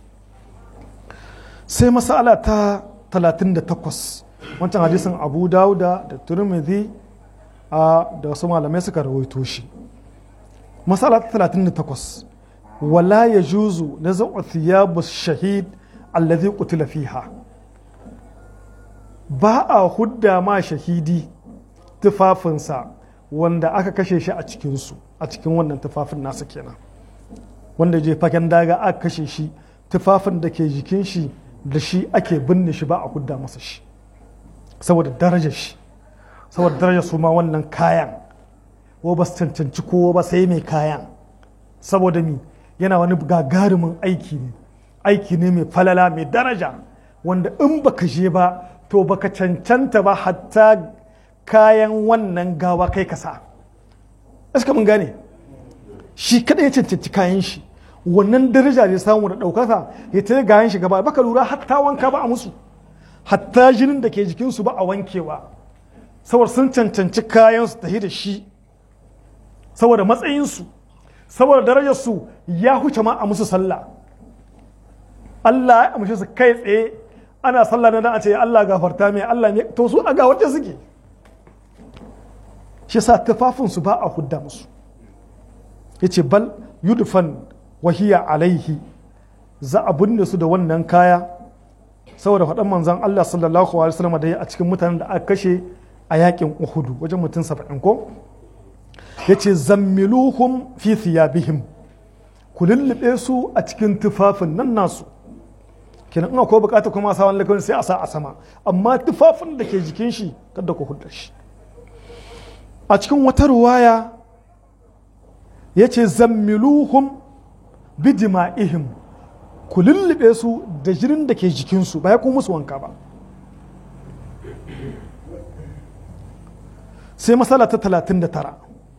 sai masala ta 38 wancan hadisin abu dauda da turmidi da wasu malamai suka rawaito shi masala ta 38 wala ya juzu na za'u thiyabu shahid allazi qutila fiha ba a hudda ma shahidi tufafinsa wanda aka kashe shi a cikinsu a cikin wannan tufafin nasa kenan wanda je fagen daga aka kashe shi tufafin da ke jikin shi da shi ake binne shi ba a hudda masa shi saboda darajar shi saboda darajar su ma wannan kayan ko ba su cancanci kowa ba sai mai kayan saboda mi yana wani gagarumin aiki ne aiki ne mai falala mai daraja wanda in baka je ba to baka cancanta ba hatta kayan wannan gawa kai kasa iska mun gane shi kada ya cancanci kayan shi wannan daraja ne samu da ɗaukaka ya ta gayan shi gaba baka lura hatta wanka ba a musu hatta jinin da ke jikinsu ba a wankewa saboda sun cancanci kayan su tafi da shi saboda matsayinsu saboda darajarsu ya huce ma a musu sallah Allah ya amshe su kai tsaye ana sallah na a ce Allah gafarta mai Allah ne to su a gawarce suke shi sa tufafinsu ba a hudda musu ya ce bal yudufan wahiya alaihi za a binne su da wannan kaya saboda faɗan manzan Allah sallallahu alaihi wasallam da ya a cikin mutanen da aka kashe a yakin Uhudu wajen mutum saba'in ko ya ce zammiluhum fi thiyabihim ku lullube su a cikin tufafin nan nasu kenan in akwai bukata kuma sa wani lakawin sai a sa a sama amma tufafin da ke jikin shi kada ku hudda shi a cikin wata ruwaya ya ce zammiluhum bi jima'ihim ku lullube su da jirin da ke jikinsu ba ya kuma musu wanka ba sai matsala ta 39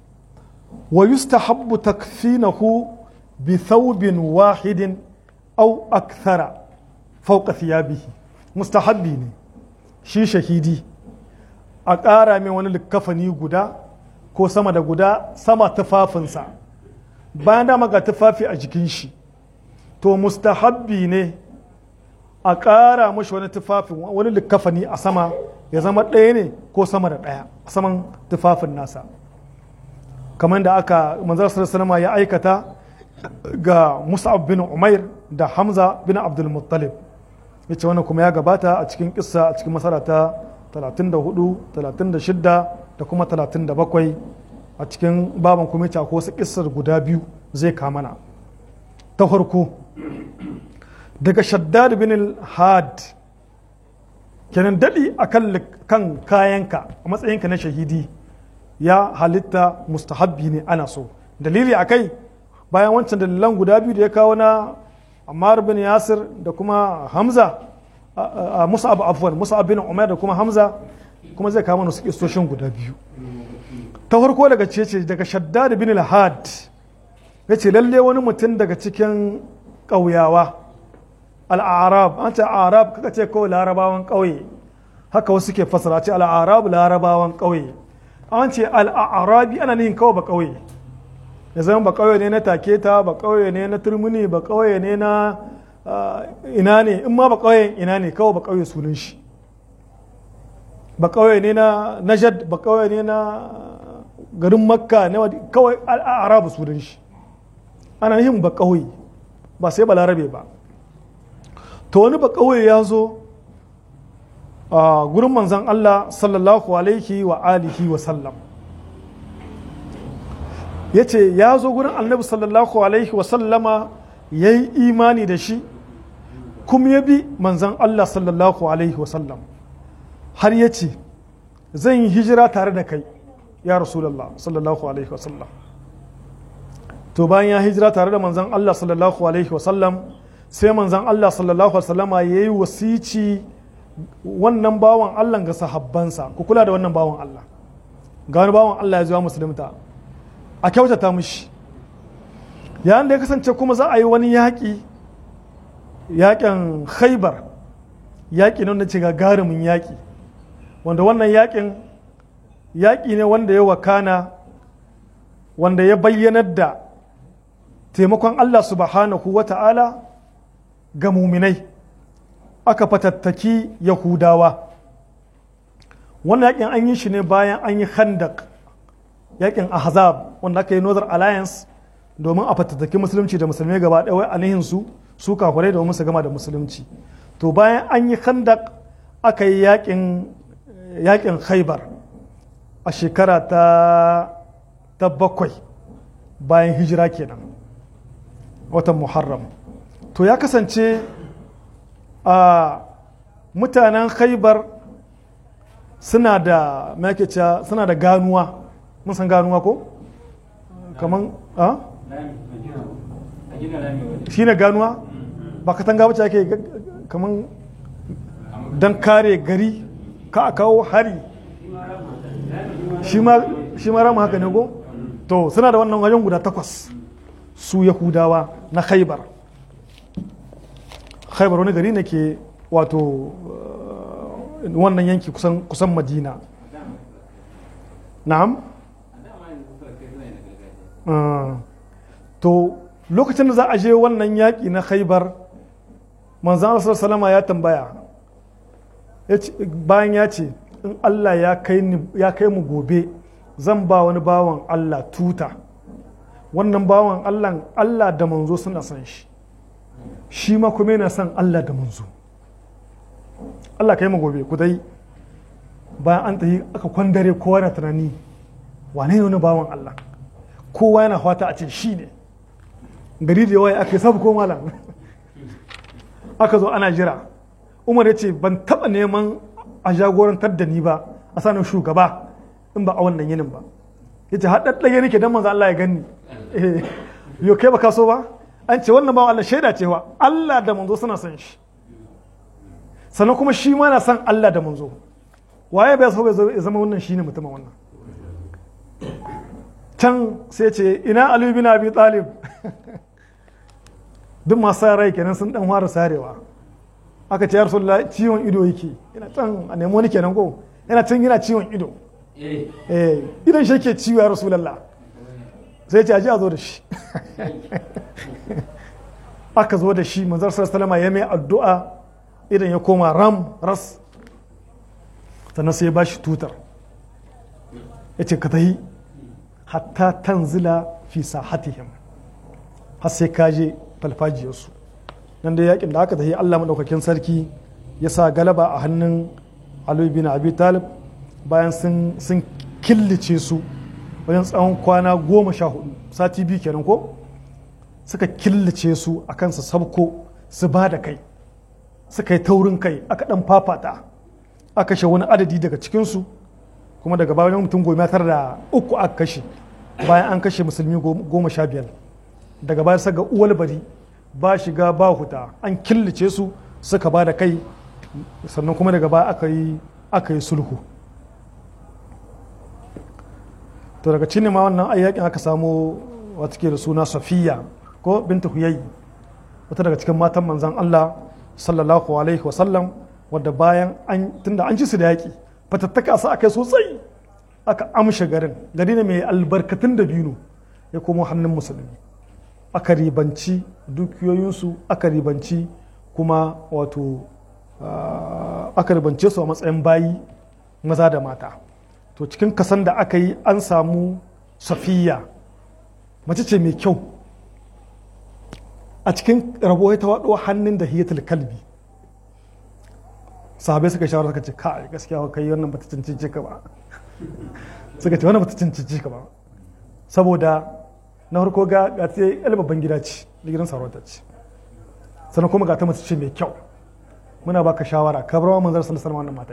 wa yustahabbu takfinahu bi thawbin wahidin au akthara fauka thiyabihi mustahabbi ne shi shahidi a ƙara mai wani likafani guda ko sama da guda sama tufafinsa bayan dama ga tufafi a jikin shi to mustahabbi ne a ƙara mashi wani tufafin wani likafani a sama ya zama ɗaya ne ko sama da ɗaya a saman tufafin nasa kamar da aka manzar salama ya aikata ga musa'ab bin umair da hamza bin abdul muttalib ya ce wannan kuma ya gabata a cikin kissa a cikin masara ta 34 36 da kuma 37 a cikin baban kuma ya ko wasu kissar guda biyu zai kamana ta farko daga shaddad bin al-had kenan daɗi a kan kayanka a matsayinka na shahidi ya halitta mustahabbi ne ana so dalili a kai bayan wancan dalilan guda biyu da ya kawo na Ammar bin Yasir da kuma Hamza a Musa'ab afwan Musa'ab bin Umar da kuma Hamza kuma zai kawo mana su kistoshin guda biyu ta farko daga ce daga Shaddad bin al-Had yace lalle wani mutum daga cikin ƙauyawa al-Arab an ce Arab kaka ce kawai larabawan ƙauye haka wasu ke fasara ce al-Arab larabawan ƙauye an ce al-Arabi ana nihin kawai ba ƙauye ya zama ba kauye ne na taketa ba kauye ne na turmuni ba kauye ne na ina ne in ma ba kauyen ina ne kawai ba kauye sunan shi ba kauye ne na najad ba kauye ne na garin makka na kawai arabu sunan shi ana yin ba kauye ba sai ba larabe ba to wani ba kauye ya zo a gurin manzan Allah sallallahu alaihi wa alihi wa sallam ya ce ya zo gurin annabi sallallahu alaihi wa sallama ya yi imani da shi kuma ya bi manzan Allah sallallahu alaihi wa sallam har ya ce zan yi hijira tare da kai ya rasulallah sallallahu alaihi wa sallam to bayan ya hijira tare da manzan Allah sallallahu alaihi wa sallam sai manzan Allah sallallahu alaihi wa sallama ya yi wasici wannan bawan Allah ga sahabbansa ku kula da wannan bawan Allah ga wani bawan Allah ya zuwa musulunta a kyautata mushi yayin da ya kasance kuma za a yi wani yaƙi yaƙin khaibar yaƙi ne wanda ce gagarumin yaƙi wanda wannan yaƙin yaƙi ne wanda ya wakana wanda ya bayyanar da taimakon Allah subhanahu wa ta'ala ga muminai aka fatattaki yahudawa wannan yakin an yi shi ne bayan an yi khandak yakin ahzab wanda aka yi northern alliance domin a fatattaki musulunci da musulmai gaba ɗaya wai anihin su su kafirai domin su gama da musulunci to bayan an yi khandak aka yi yakin yakin khaibar a shekara ta ta bakwai bayan hijira kenan watan muharram to ya kasance a mutanen khaibar suna da makeca suna da ganuwa mun san ganuwa ko kaman a shi ne ganuwa ba katanga wacce ake kaman don kare gari ka a kawo hari shi ma rama haka ne ko to suna da wannan wajen guda takwas su yahudawa na khaibar khaibar wani gari ne ke wato wannan yanki kusan madina na'am to lokacin da za a je wannan yaƙi na khaibar manzan asar salama ya tambaya bayan ya ce in allah ya kai mu gobe zan ba wani bawan allah tuta wannan bawan allah allah da manzo suna son shi shi ma kuma yana son Allah da manzo Allah ka yi mu gobe ku dai bayan an tafi aka kwandare kowa na tunani wane ne wani bawan Allah kowa yana fata a ce shi ne gari da yawa aka yi sabu ko malam aka zo ana jira umar ya ce ban taba neman a jagorantar da ni ba a sanin shugaba in ba a wannan yinin ba ya ce haɗaɗɗaya nake don manzo Allah ya gani yau kai ba ka so ba an ce wannan bawan Allah shaida cewa Allah da manzo suna son shi sannan kuma shi ma na son Allah da manzo waye bai so bai zama wannan shine mutumin wannan can sai ce ina Ali bin Abi Talib duk masu rai kenan sun dan fara sarewa aka ce ya Rasulullah ciwon ido yake yana can a nemo wani kenan ko yana can yana ciwon ido eh idan shi yake ciwo ya Rasulullah sai ce aji a zo da shi aka zo da shi manzar salama ya mai addu'a idan ya koma ram ras sannan sai ya ba shi tutar ya ce ka tahi hatta tanzila fi sahatihim har sai ka je falfajiyarsu nan da yakin da aka tahi Allah maɗaukakin sarki ya sa galaba a hannun Ali bin Abi Talib bayan sun killace su wajen tsawon kwana goma sha hudu sati biyu kenan ko suka killace su a kansa sabko su ba da kai suka yi taurin kai aka dan fafata aka kashe wani adadi daga cikinsu kuma daga bayan mutum goma tara da uku aka kashe bayan an kashe musulmi goma sha biyar daga bayan saga uwal bari ba shiga ba huta an killace su suka ba da kai sannan kuma daga baya aka yi aka yi sulhu to daga cinne ma wannan ayyakin aka samu wata ke da suna safiya ko binta huyayi wata daga cikin matan manzan Allah sallallahu alaihi wasallam wadda bayan an tunda an ci su da yaƙi fatattaka su aka sosai aka amshe garin gari ne mai albarkatun da binu ya komo hannun musulmi aka ribanci dukiyoyinsu aka ribanci kuma wato aka ribance su a matsayin bayi maza da mata to cikin kasan da aka yi an samu safiya mace ce mai kyau a cikin rabo ta waɗo hannun da hiyatul kalbi sahabai suka shawara suka ce kai gaskiya kai wannan bata cancanci ka ba suka ce wannan bata cancanci ka ba saboda na farko ga ga ta yi babban gida ce da gidan sarauta ce sannan kuma ga ta mace ce mai kyau muna baka shawara ka bar wa manzar sallallahu alaihi wannan mata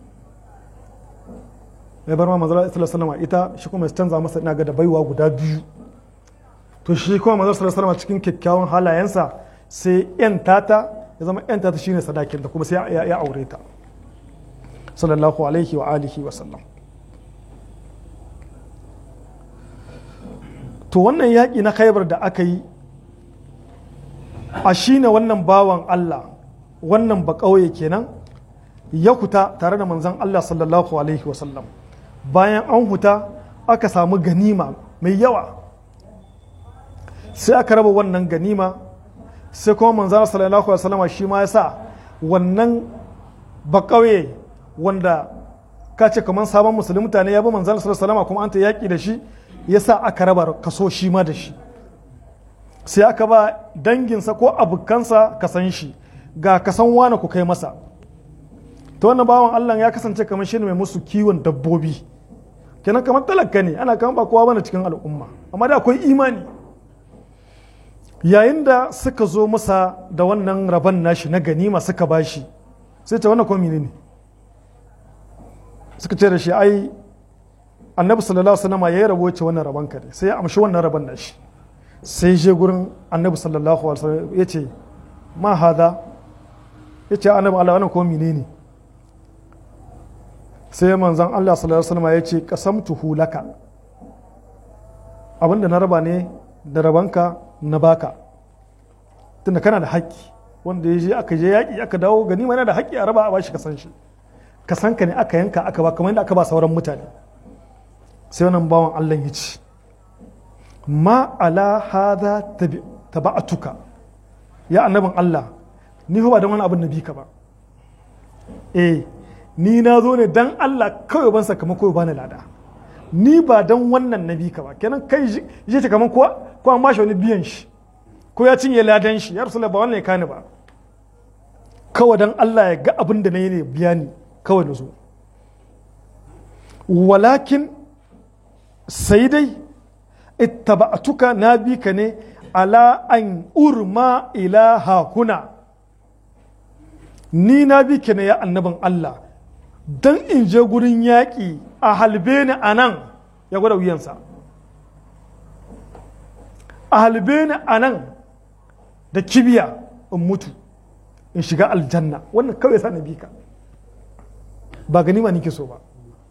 ya bar ma manzar sallallahu alaihi ita shi kuma ya canza masa ina ga da baiwa guda biyu to shi kuma manzar sallallahu alaihi cikin kyakkyawan halayensa sai yan tata ya zama yan tata shine sadakin da kuma sai ya aure ta sallallahu alaihi wa alihi wa sallam to wannan yaƙi na khaibar da aka yi a shine wannan bawan Allah wannan ba ƙauye kenan ya huta tare da manzan Allah sallallahu alaihi wasallam bayan an huta aka samu ganima mai yawa sai aka raba wannan ganima sai kuma manzan sallallahu alaihi wasallam shi ma ya sa wannan ba ƙauye wanda ka ce kamar sabon musulmi mutane ya bi manzan sallallahu alaihi wasallam kuma an ta yaƙi da shi ya sa aka raba kaso shi ma da shi sai aka ba danginsa ko abokansa ka san shi ga kasan wane ku kai masa ta wannan bawan Allah ya kasance kamar shi ne mai musu kiwon dabbobi kenan kamar talaka ne ana kama ba kowa bane cikin al'umma amma da akwai imani yayin da suka zo masa da wannan rabon nashi na ganima suka bashi sai ce wannan komi ne suka ce da shi ai annabi sallallahu alaihi wasallam ya yi rabo ce wannan rabon ka ne sai ya amshi wannan rabon nashi sai je gurin annabi sallallahu alaihi wasallam ya ce ma hada ya ce annabi Allah wannan ko menene sai manzon Allah sallallahu alaihi wasallam ya ce qasamtuhu laka abinda na raba ne da rabanka na baka tunda kana da haƙƙi wanda ya je aka je yaƙi aka dawo gani mana da haƙƙi a raba a bashi kasan shi kasan ka ne aka yanka aka ba kamar yadda aka ba sauran mutane sai wannan bawan Allah ya ce ma ala hada taba'atuka ya annabin Allah ni ba don wani abin na bi ka ba eh ni na zo ne dan Allah kawai ban sakamako ba ni lada ni ba don wannan na bi ka ba kenan kai je ta kaman ko ko an bashi wani biyan shi ko ya cinye ladan shi ya rasulullah ba wannan ya kani ba kawai dan Allah ya ga abin da na yi ne biya ni kawai na zo walakin sai dai ittaba'tuka na bi ka ne ala an urma ila hakuna ni na bi ka ne ya annabin Allah don in je gurin yaƙi a halbe ni a nan ya gwada wuyansa a halbe ni a nan da kibiya in mutu in shiga aljanna wannan kawai sa na bi ka ba ganima nike so ba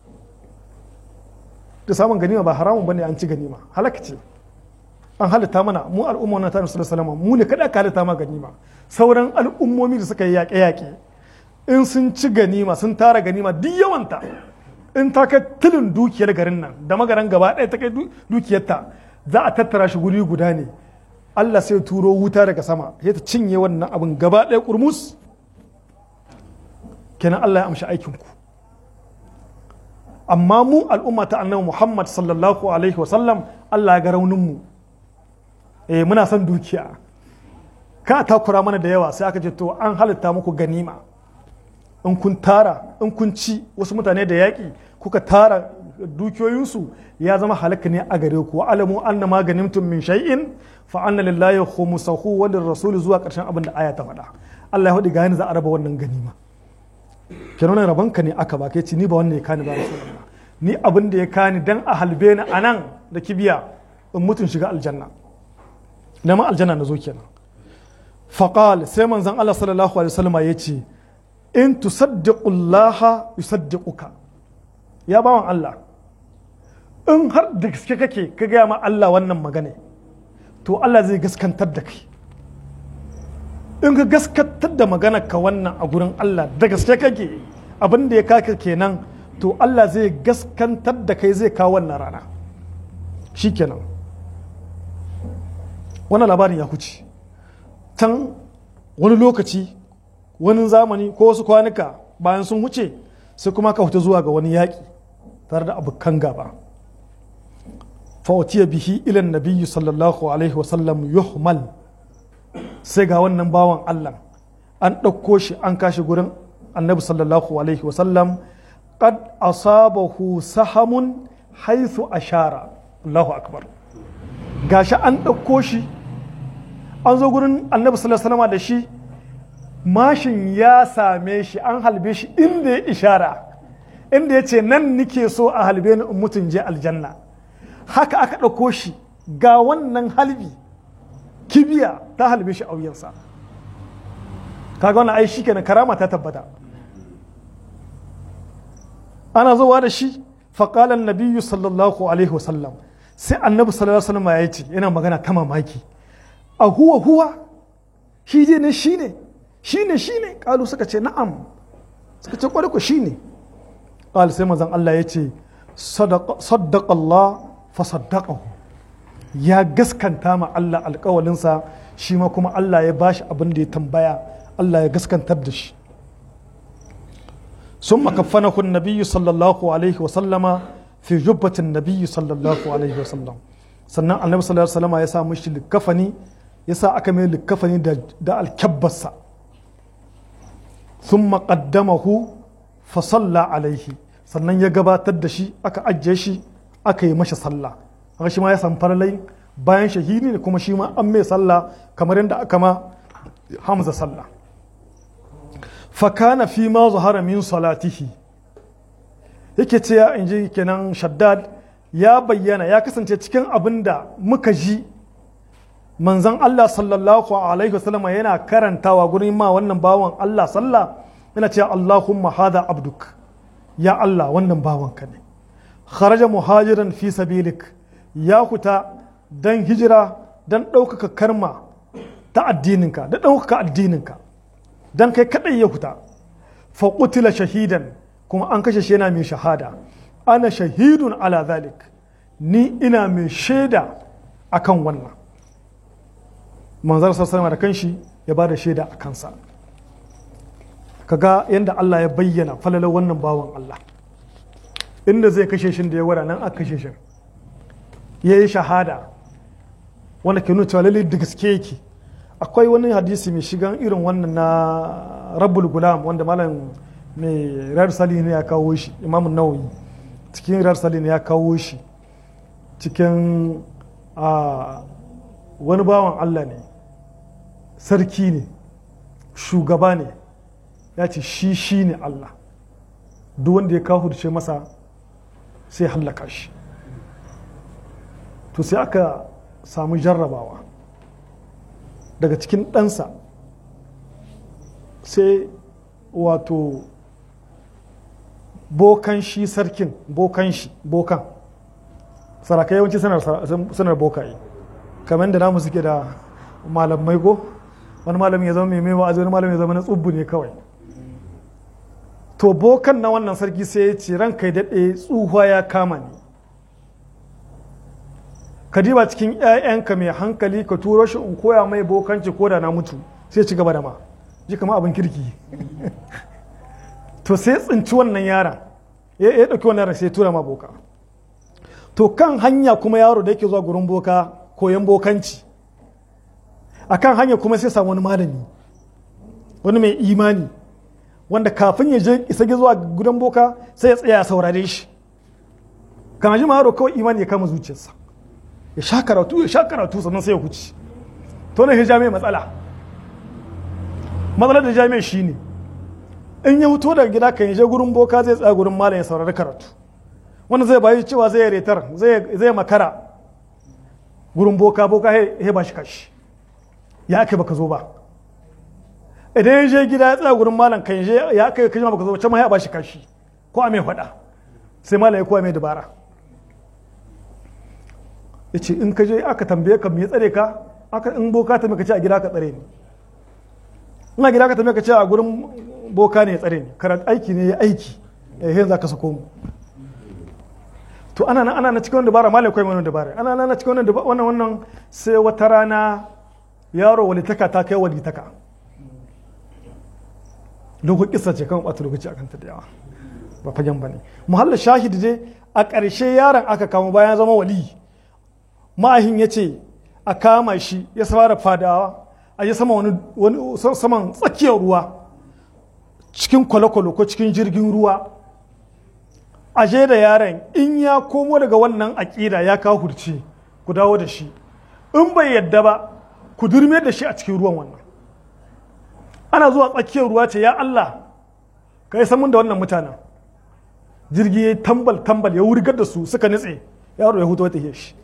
da samun ganima ba haramun bane an ci ganima halaka ce an halitta mana mu al'umma na tare da salama mu ne kada ka halitta ma ganima sauran al'ummomi da suka yi yaƙe-yaƙe in sun ci ganima sun tara ganima duk yawanta in ta kai tilin dukiyar garin nan da magaran gaba ɗaya ta kai dukiyarta za a tattara shi guri guda ne Allah sai turo wuta daga sama ya ta cinye wannan abin gaba ɗaya kurmus kenan Allah ya amshi aikinku amma mu al'umma ta annabi Muhammad sallallahu alaihi wasallam Allah ya ga rauninmu eh muna son dukiya ka takura mana da yawa sai aka ce to an halitta muku ganima in kun tara in kun ci wasu mutane da yaƙi kuka tara dukiyoyinsu ya zama halaka ne a gare ku alamu anna ma ganimtum min shay'in fa anna lillahi khumsahu wa lirrasul zuwa karshen abin da aya ta faɗa Allah ya faɗi ga za a raba wannan ganima kenan rabanka ne aka ba kai ci ni ba wannan ya kani ba rasulullah ni abin da ya kani dan a halbe ni anan da kibiya in mutun shiga aljanna da ma aljanna na zo kenan faqal sai manzon Allah sallallahu alaihi wasallam ya ce in tusaddiqullaha yusaddiquka ya bawan Allah in har da gaske kake ka gaya ma Allah wannan magana to Allah zai gaskantar da kai in ka gaskantar da magana ka wannan a gurin Allah da gaske kake abin da ya kaka kenan to Allah zai gaskantar da kai zai kawo wannan rana shi kenan wannan labarin ya huce can wani lokaci wani zamani ko wasu kwanuka bayan sun wuce sai kuma ka fita zuwa ga wani yaƙi tare da abokan gaba fa'utiya bihi ilan nabiyyu sallallahu alaihi wasallam yuhmal sai ga wannan bawan allah an ɗauko shi an kashi gurin annabi sallallahu alaihi wasallam qad asabahu sahamun haithu ashara Allahu akbar gashi an ɗauko shi an zo gurin annabi sallallahu alaihi wasallam da shi mashin ya same shi an halbe shi inda ya ishara inda ya ce nan nike so a halbe ni in mutum je aljanna haka aka ɗauko shi ga wannan halbi kibiya ta halbe shi a wuyansa kaga wannan ai shikenan karama ta tabbata ana zuwa da shi faƙalan nabiyyu sallallahu alaihi wasallam sai annabi sallallahu alaihi wasallam ya ce yana magana ta mamaki a huwa huwa shi je ne shi ne shi ne shi ne ƙalu suka ce na'am suka ce ƙwarƙwa shi ne ƙal sai mazan Allah ya ce saddaƙa Allah fa saddaƙahu ya gaskanta ma Allah alƙawalinsa shi ma kuma Allah ya bashi abin da ya tambaya Allah ya gaskantar da shi ثم كفنه النبي صلى الله عليه وسلم في جبة النبي صلى الله عليه وسلم sannan annabi sallallahu alaihi wasallam ya sa mishi likafani ya sa aka mai likafani da da alkabbarsa thumma qaddamahu fa salla alaihi sannan ya gabatar da shi aka ajiye shi aka yi masa sallah haka shi ma ya san faralai bayan shahidi ne kuma shi ma an mai sallah kamar yadda aka ma hamza sallah fakana fi ma zahara min salatihi yake ce ya inji kenan shaddad ya bayyana ya kasance cikin abin da muka ji manzan Allah sallallahu alaihi wasallam yana karantawa gurin ma wannan bawan Allah sallah yana cewa Allahumma hada abduk ya Allah wannan bawanka ne kharaja muhajiran fi sabilik ya kuta dan hijira dan ɗaukaka karma ta addininka da ɗaukaka addininka dan kai kadai ya huta fa qutila shahidan kuma an kashe shi yana mai shahada ana shahidun ala zalik ni ina mai shaida akan wannan manzar sassan da kanshi ya ba da shaida a kansa kaga yadda Allah ya bayyana falalar wannan bawan Allah inda zai kashe shi da ya wada nan aka kashe shi ya yi shahada wanda ke nuna cewa lalle da gaske yake akwai wani hadisi mai shigan irin wannan na rabbul gulam wanda malam mai rar sali ne ya kawo shi imam nawawi cikin rar sali ne ya kawo shi cikin wani bawan allah ne sarki ne shugaba ne ya ce shi shi ne allah duk wanda ya kawo ce masa sai hallaka shi to sai aka samu jarrabawa daga cikin ɗansa sai wato bokan shi sarkin bokan shi bokan sarakai yawanci sanar bokaye kamar da namu suke da malamai go wani malami ya zama mai mai wa'azi wani malami ya zama na tsubbu ne kawai to bokan na wannan sarki sai ya ce ranka ya daɗe tsuhuwa ya kama ni ka diba cikin 'ya'yanka mai hankali ka turo shi in koya mai bokanci ko da na mutu sai ci gaba da ma ji kama abin kirki to sai tsinci wannan yaron ya ɗauki wannan yaron sai tura ma boka to kan hanya kuma yaro da yake zuwa gurin boka koyan bokanci a kan hanya kuma sai samu wani malami wani mai imani wanda kafin ya je isa zuwa gudan boka sai ya tsaya ya saurare shi kan ji yaro kawai imani ya kama zuciyarsa ya sha karatu ya sha karatu sannan sai ya huce to ne jami'a matsala matsalar da jami'a shine in ya fito daga gida kan je gurin boka zai tsaya gurin malam ya saurari karatu wanda zai bayi cewa zai retar zai makara gurin boka boka ya ba shi kashi ya aka baka zo ba idan ya je gida ya tsaya gurin malam kan je ya aka kashi baka zo ba can ma ya ba shi kashi ko a mai faɗa sai malam ya kowa mai dabara ya ce in ka je aka tambaye ka me tsare ka aka in boka ta ka ce a gida ka tsare ni ina gida ka tambaye ka ce a gurin boka ne ya tsare ni karatu aiki ne ya aiki eh yanzu ka sako mu to ana nan ana na cikin dabara malai kai wannan dabara ana nan na cikin wannan wannan wannan sai wata rana yaro walitaka ta kai walitaka dogon kissa ce kan ɓata lokaci akan ta da yawa ba fagen ba ne muhallin shahid dai a ƙarshe yaron aka kama bayan zama wali ma'ahin ya ce a kama shi ya fara fadawa a yi sama wani saman tsakiyar ruwa cikin kwale-kwale ko cikin jirgin ruwa aje da yaron in ya komo daga wannan aƙida ya kawo hurci ku dawo da shi in bai yadda ba ku durme da shi a cikin ruwan wannan ana zuwa tsakiyar ruwa ce ya Allah ka yi samun da wannan mutanen jirgi ya tambal tambal ya wurgar da su suka nutse yaro ya hutu wata shi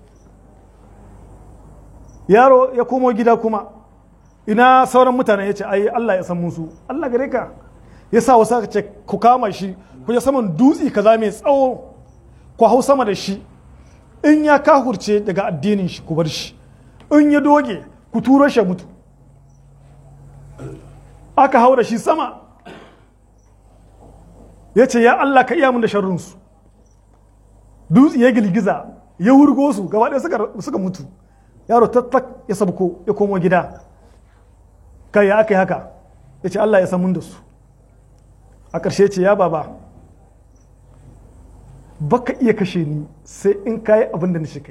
yaro ya komo gida kuma ina sauran mutanen ya ce ai Allah ya san musu Allah gare ka ya sa wasu aka ce ku kama shi ku ya saman dutse kaza mai tsawo ku hau sama da shi in ya kahurce daga addinin shi ku bar shi in ya doge ku turo shi mutu aka hau da shi sama ya ce ya Allah ka iya mun da sharrinsu dutse ya girgiza ya wurgo su gaba ɗaya suka mutu yaro tattak ya sabko ya komo gida kai ya aka yi haka ya ce Allah ya san mun da su a ƙarshe ce ya baba baka iya kashe ni sai in kayi abin da nishi kai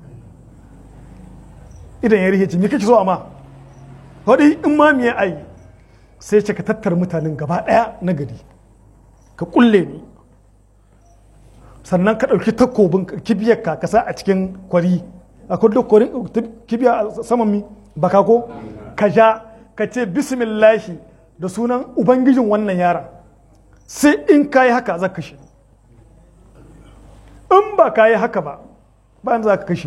idan ya rihe ce me kake so amma wadai in ma me ai sai ce ka tattara mutanen gaba ɗaya na gari ka kulle ni sannan ka ɗauki takobin kibiyar ka kasa a cikin kwari a kudu kwarin kibiya a saman mi baka ko ka ja ka ce bismillahi da sunan ubangijin wannan yaron sai in ka yi haka za ka kashe in ba ka yi haka ba bayan za ka kashe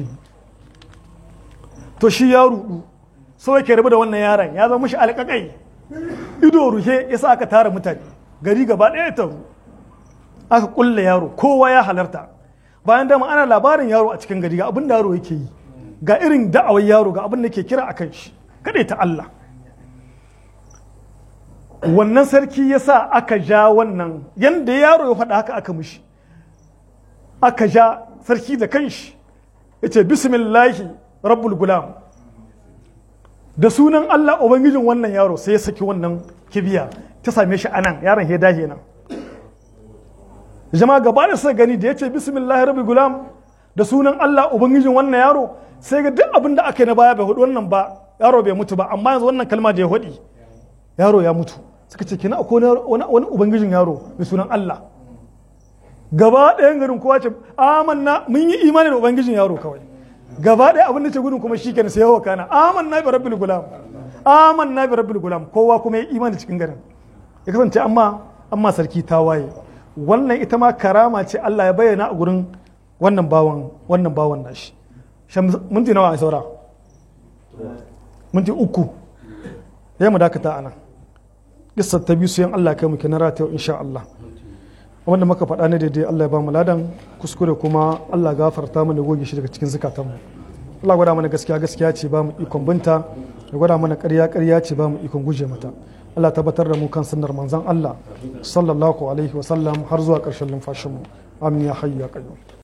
to shi ya rudu so yake rabu da wannan yaron ya zama shi alƙaƙai ido ruhe ya sa aka tara mutane gari gaba ɗaya taru aka kulle yaro kowa ya halarta bayan dama ana labarin yaro a cikin gari ga abin da yaro yake yi ga irin da'awar yaro ga abin da ke kira a kan shi kaɗai ta Allah wannan sarki ya sa aka ja wannan yadda yaro ya faɗa haka aka mushi aka ja sarki da kanshi ya ce bismillahi rabbul gulam da sunan Allah ubangijin wannan yaro sai ya saki wannan kibiya ta same shi anan yaron ya dahe nan jama'a gaba da suka gani da ya ce bismillahi rabbul gulam da sunan Allah ubangijin wannan yaro sai ga duk abin da aka yi na baya bai hudu wannan ba yaro bai mutu ba amma yanzu wannan kalma da ya hudi yaro ya mutu suka ce kina akwai wani ubangijin yaro mai sunan Allah gaba ɗayan garin kowa ce amanna mun yi imani da ubangijin yaro kawai gaba ɗaya abin da ce gudun kuma shi kenan sai yawa kana amanna bi rabbil gulam amanna bi rabbil gulam kowa kuma ya imani cikin garin ya kasance amma amma sarki ta waye wannan ita ma karama ce Allah ya bayyana a gurin wannan bawan wannan bawan nashi minti nawa a saura minti uku ya mu dakata anan kissar ta biyu su yan Allah kai mu kenan rata insha Allah wanda muka faɗa ne daidai Allah ya ba mu ladan kuskure kuma Allah gafarta mana goge shi daga cikin zukatanmu Allah gwada mana gaskiya gaskiya ce ba mu ikon binta ya gwada mana ƙarya ƙarya ce ba mu ikon guje mata Allah tabbatar da mu kan sunnar manzon Allah sallallahu alaihi wa sallam har zuwa ƙarshen lumfashinmu amin ya hayyu ya qayyum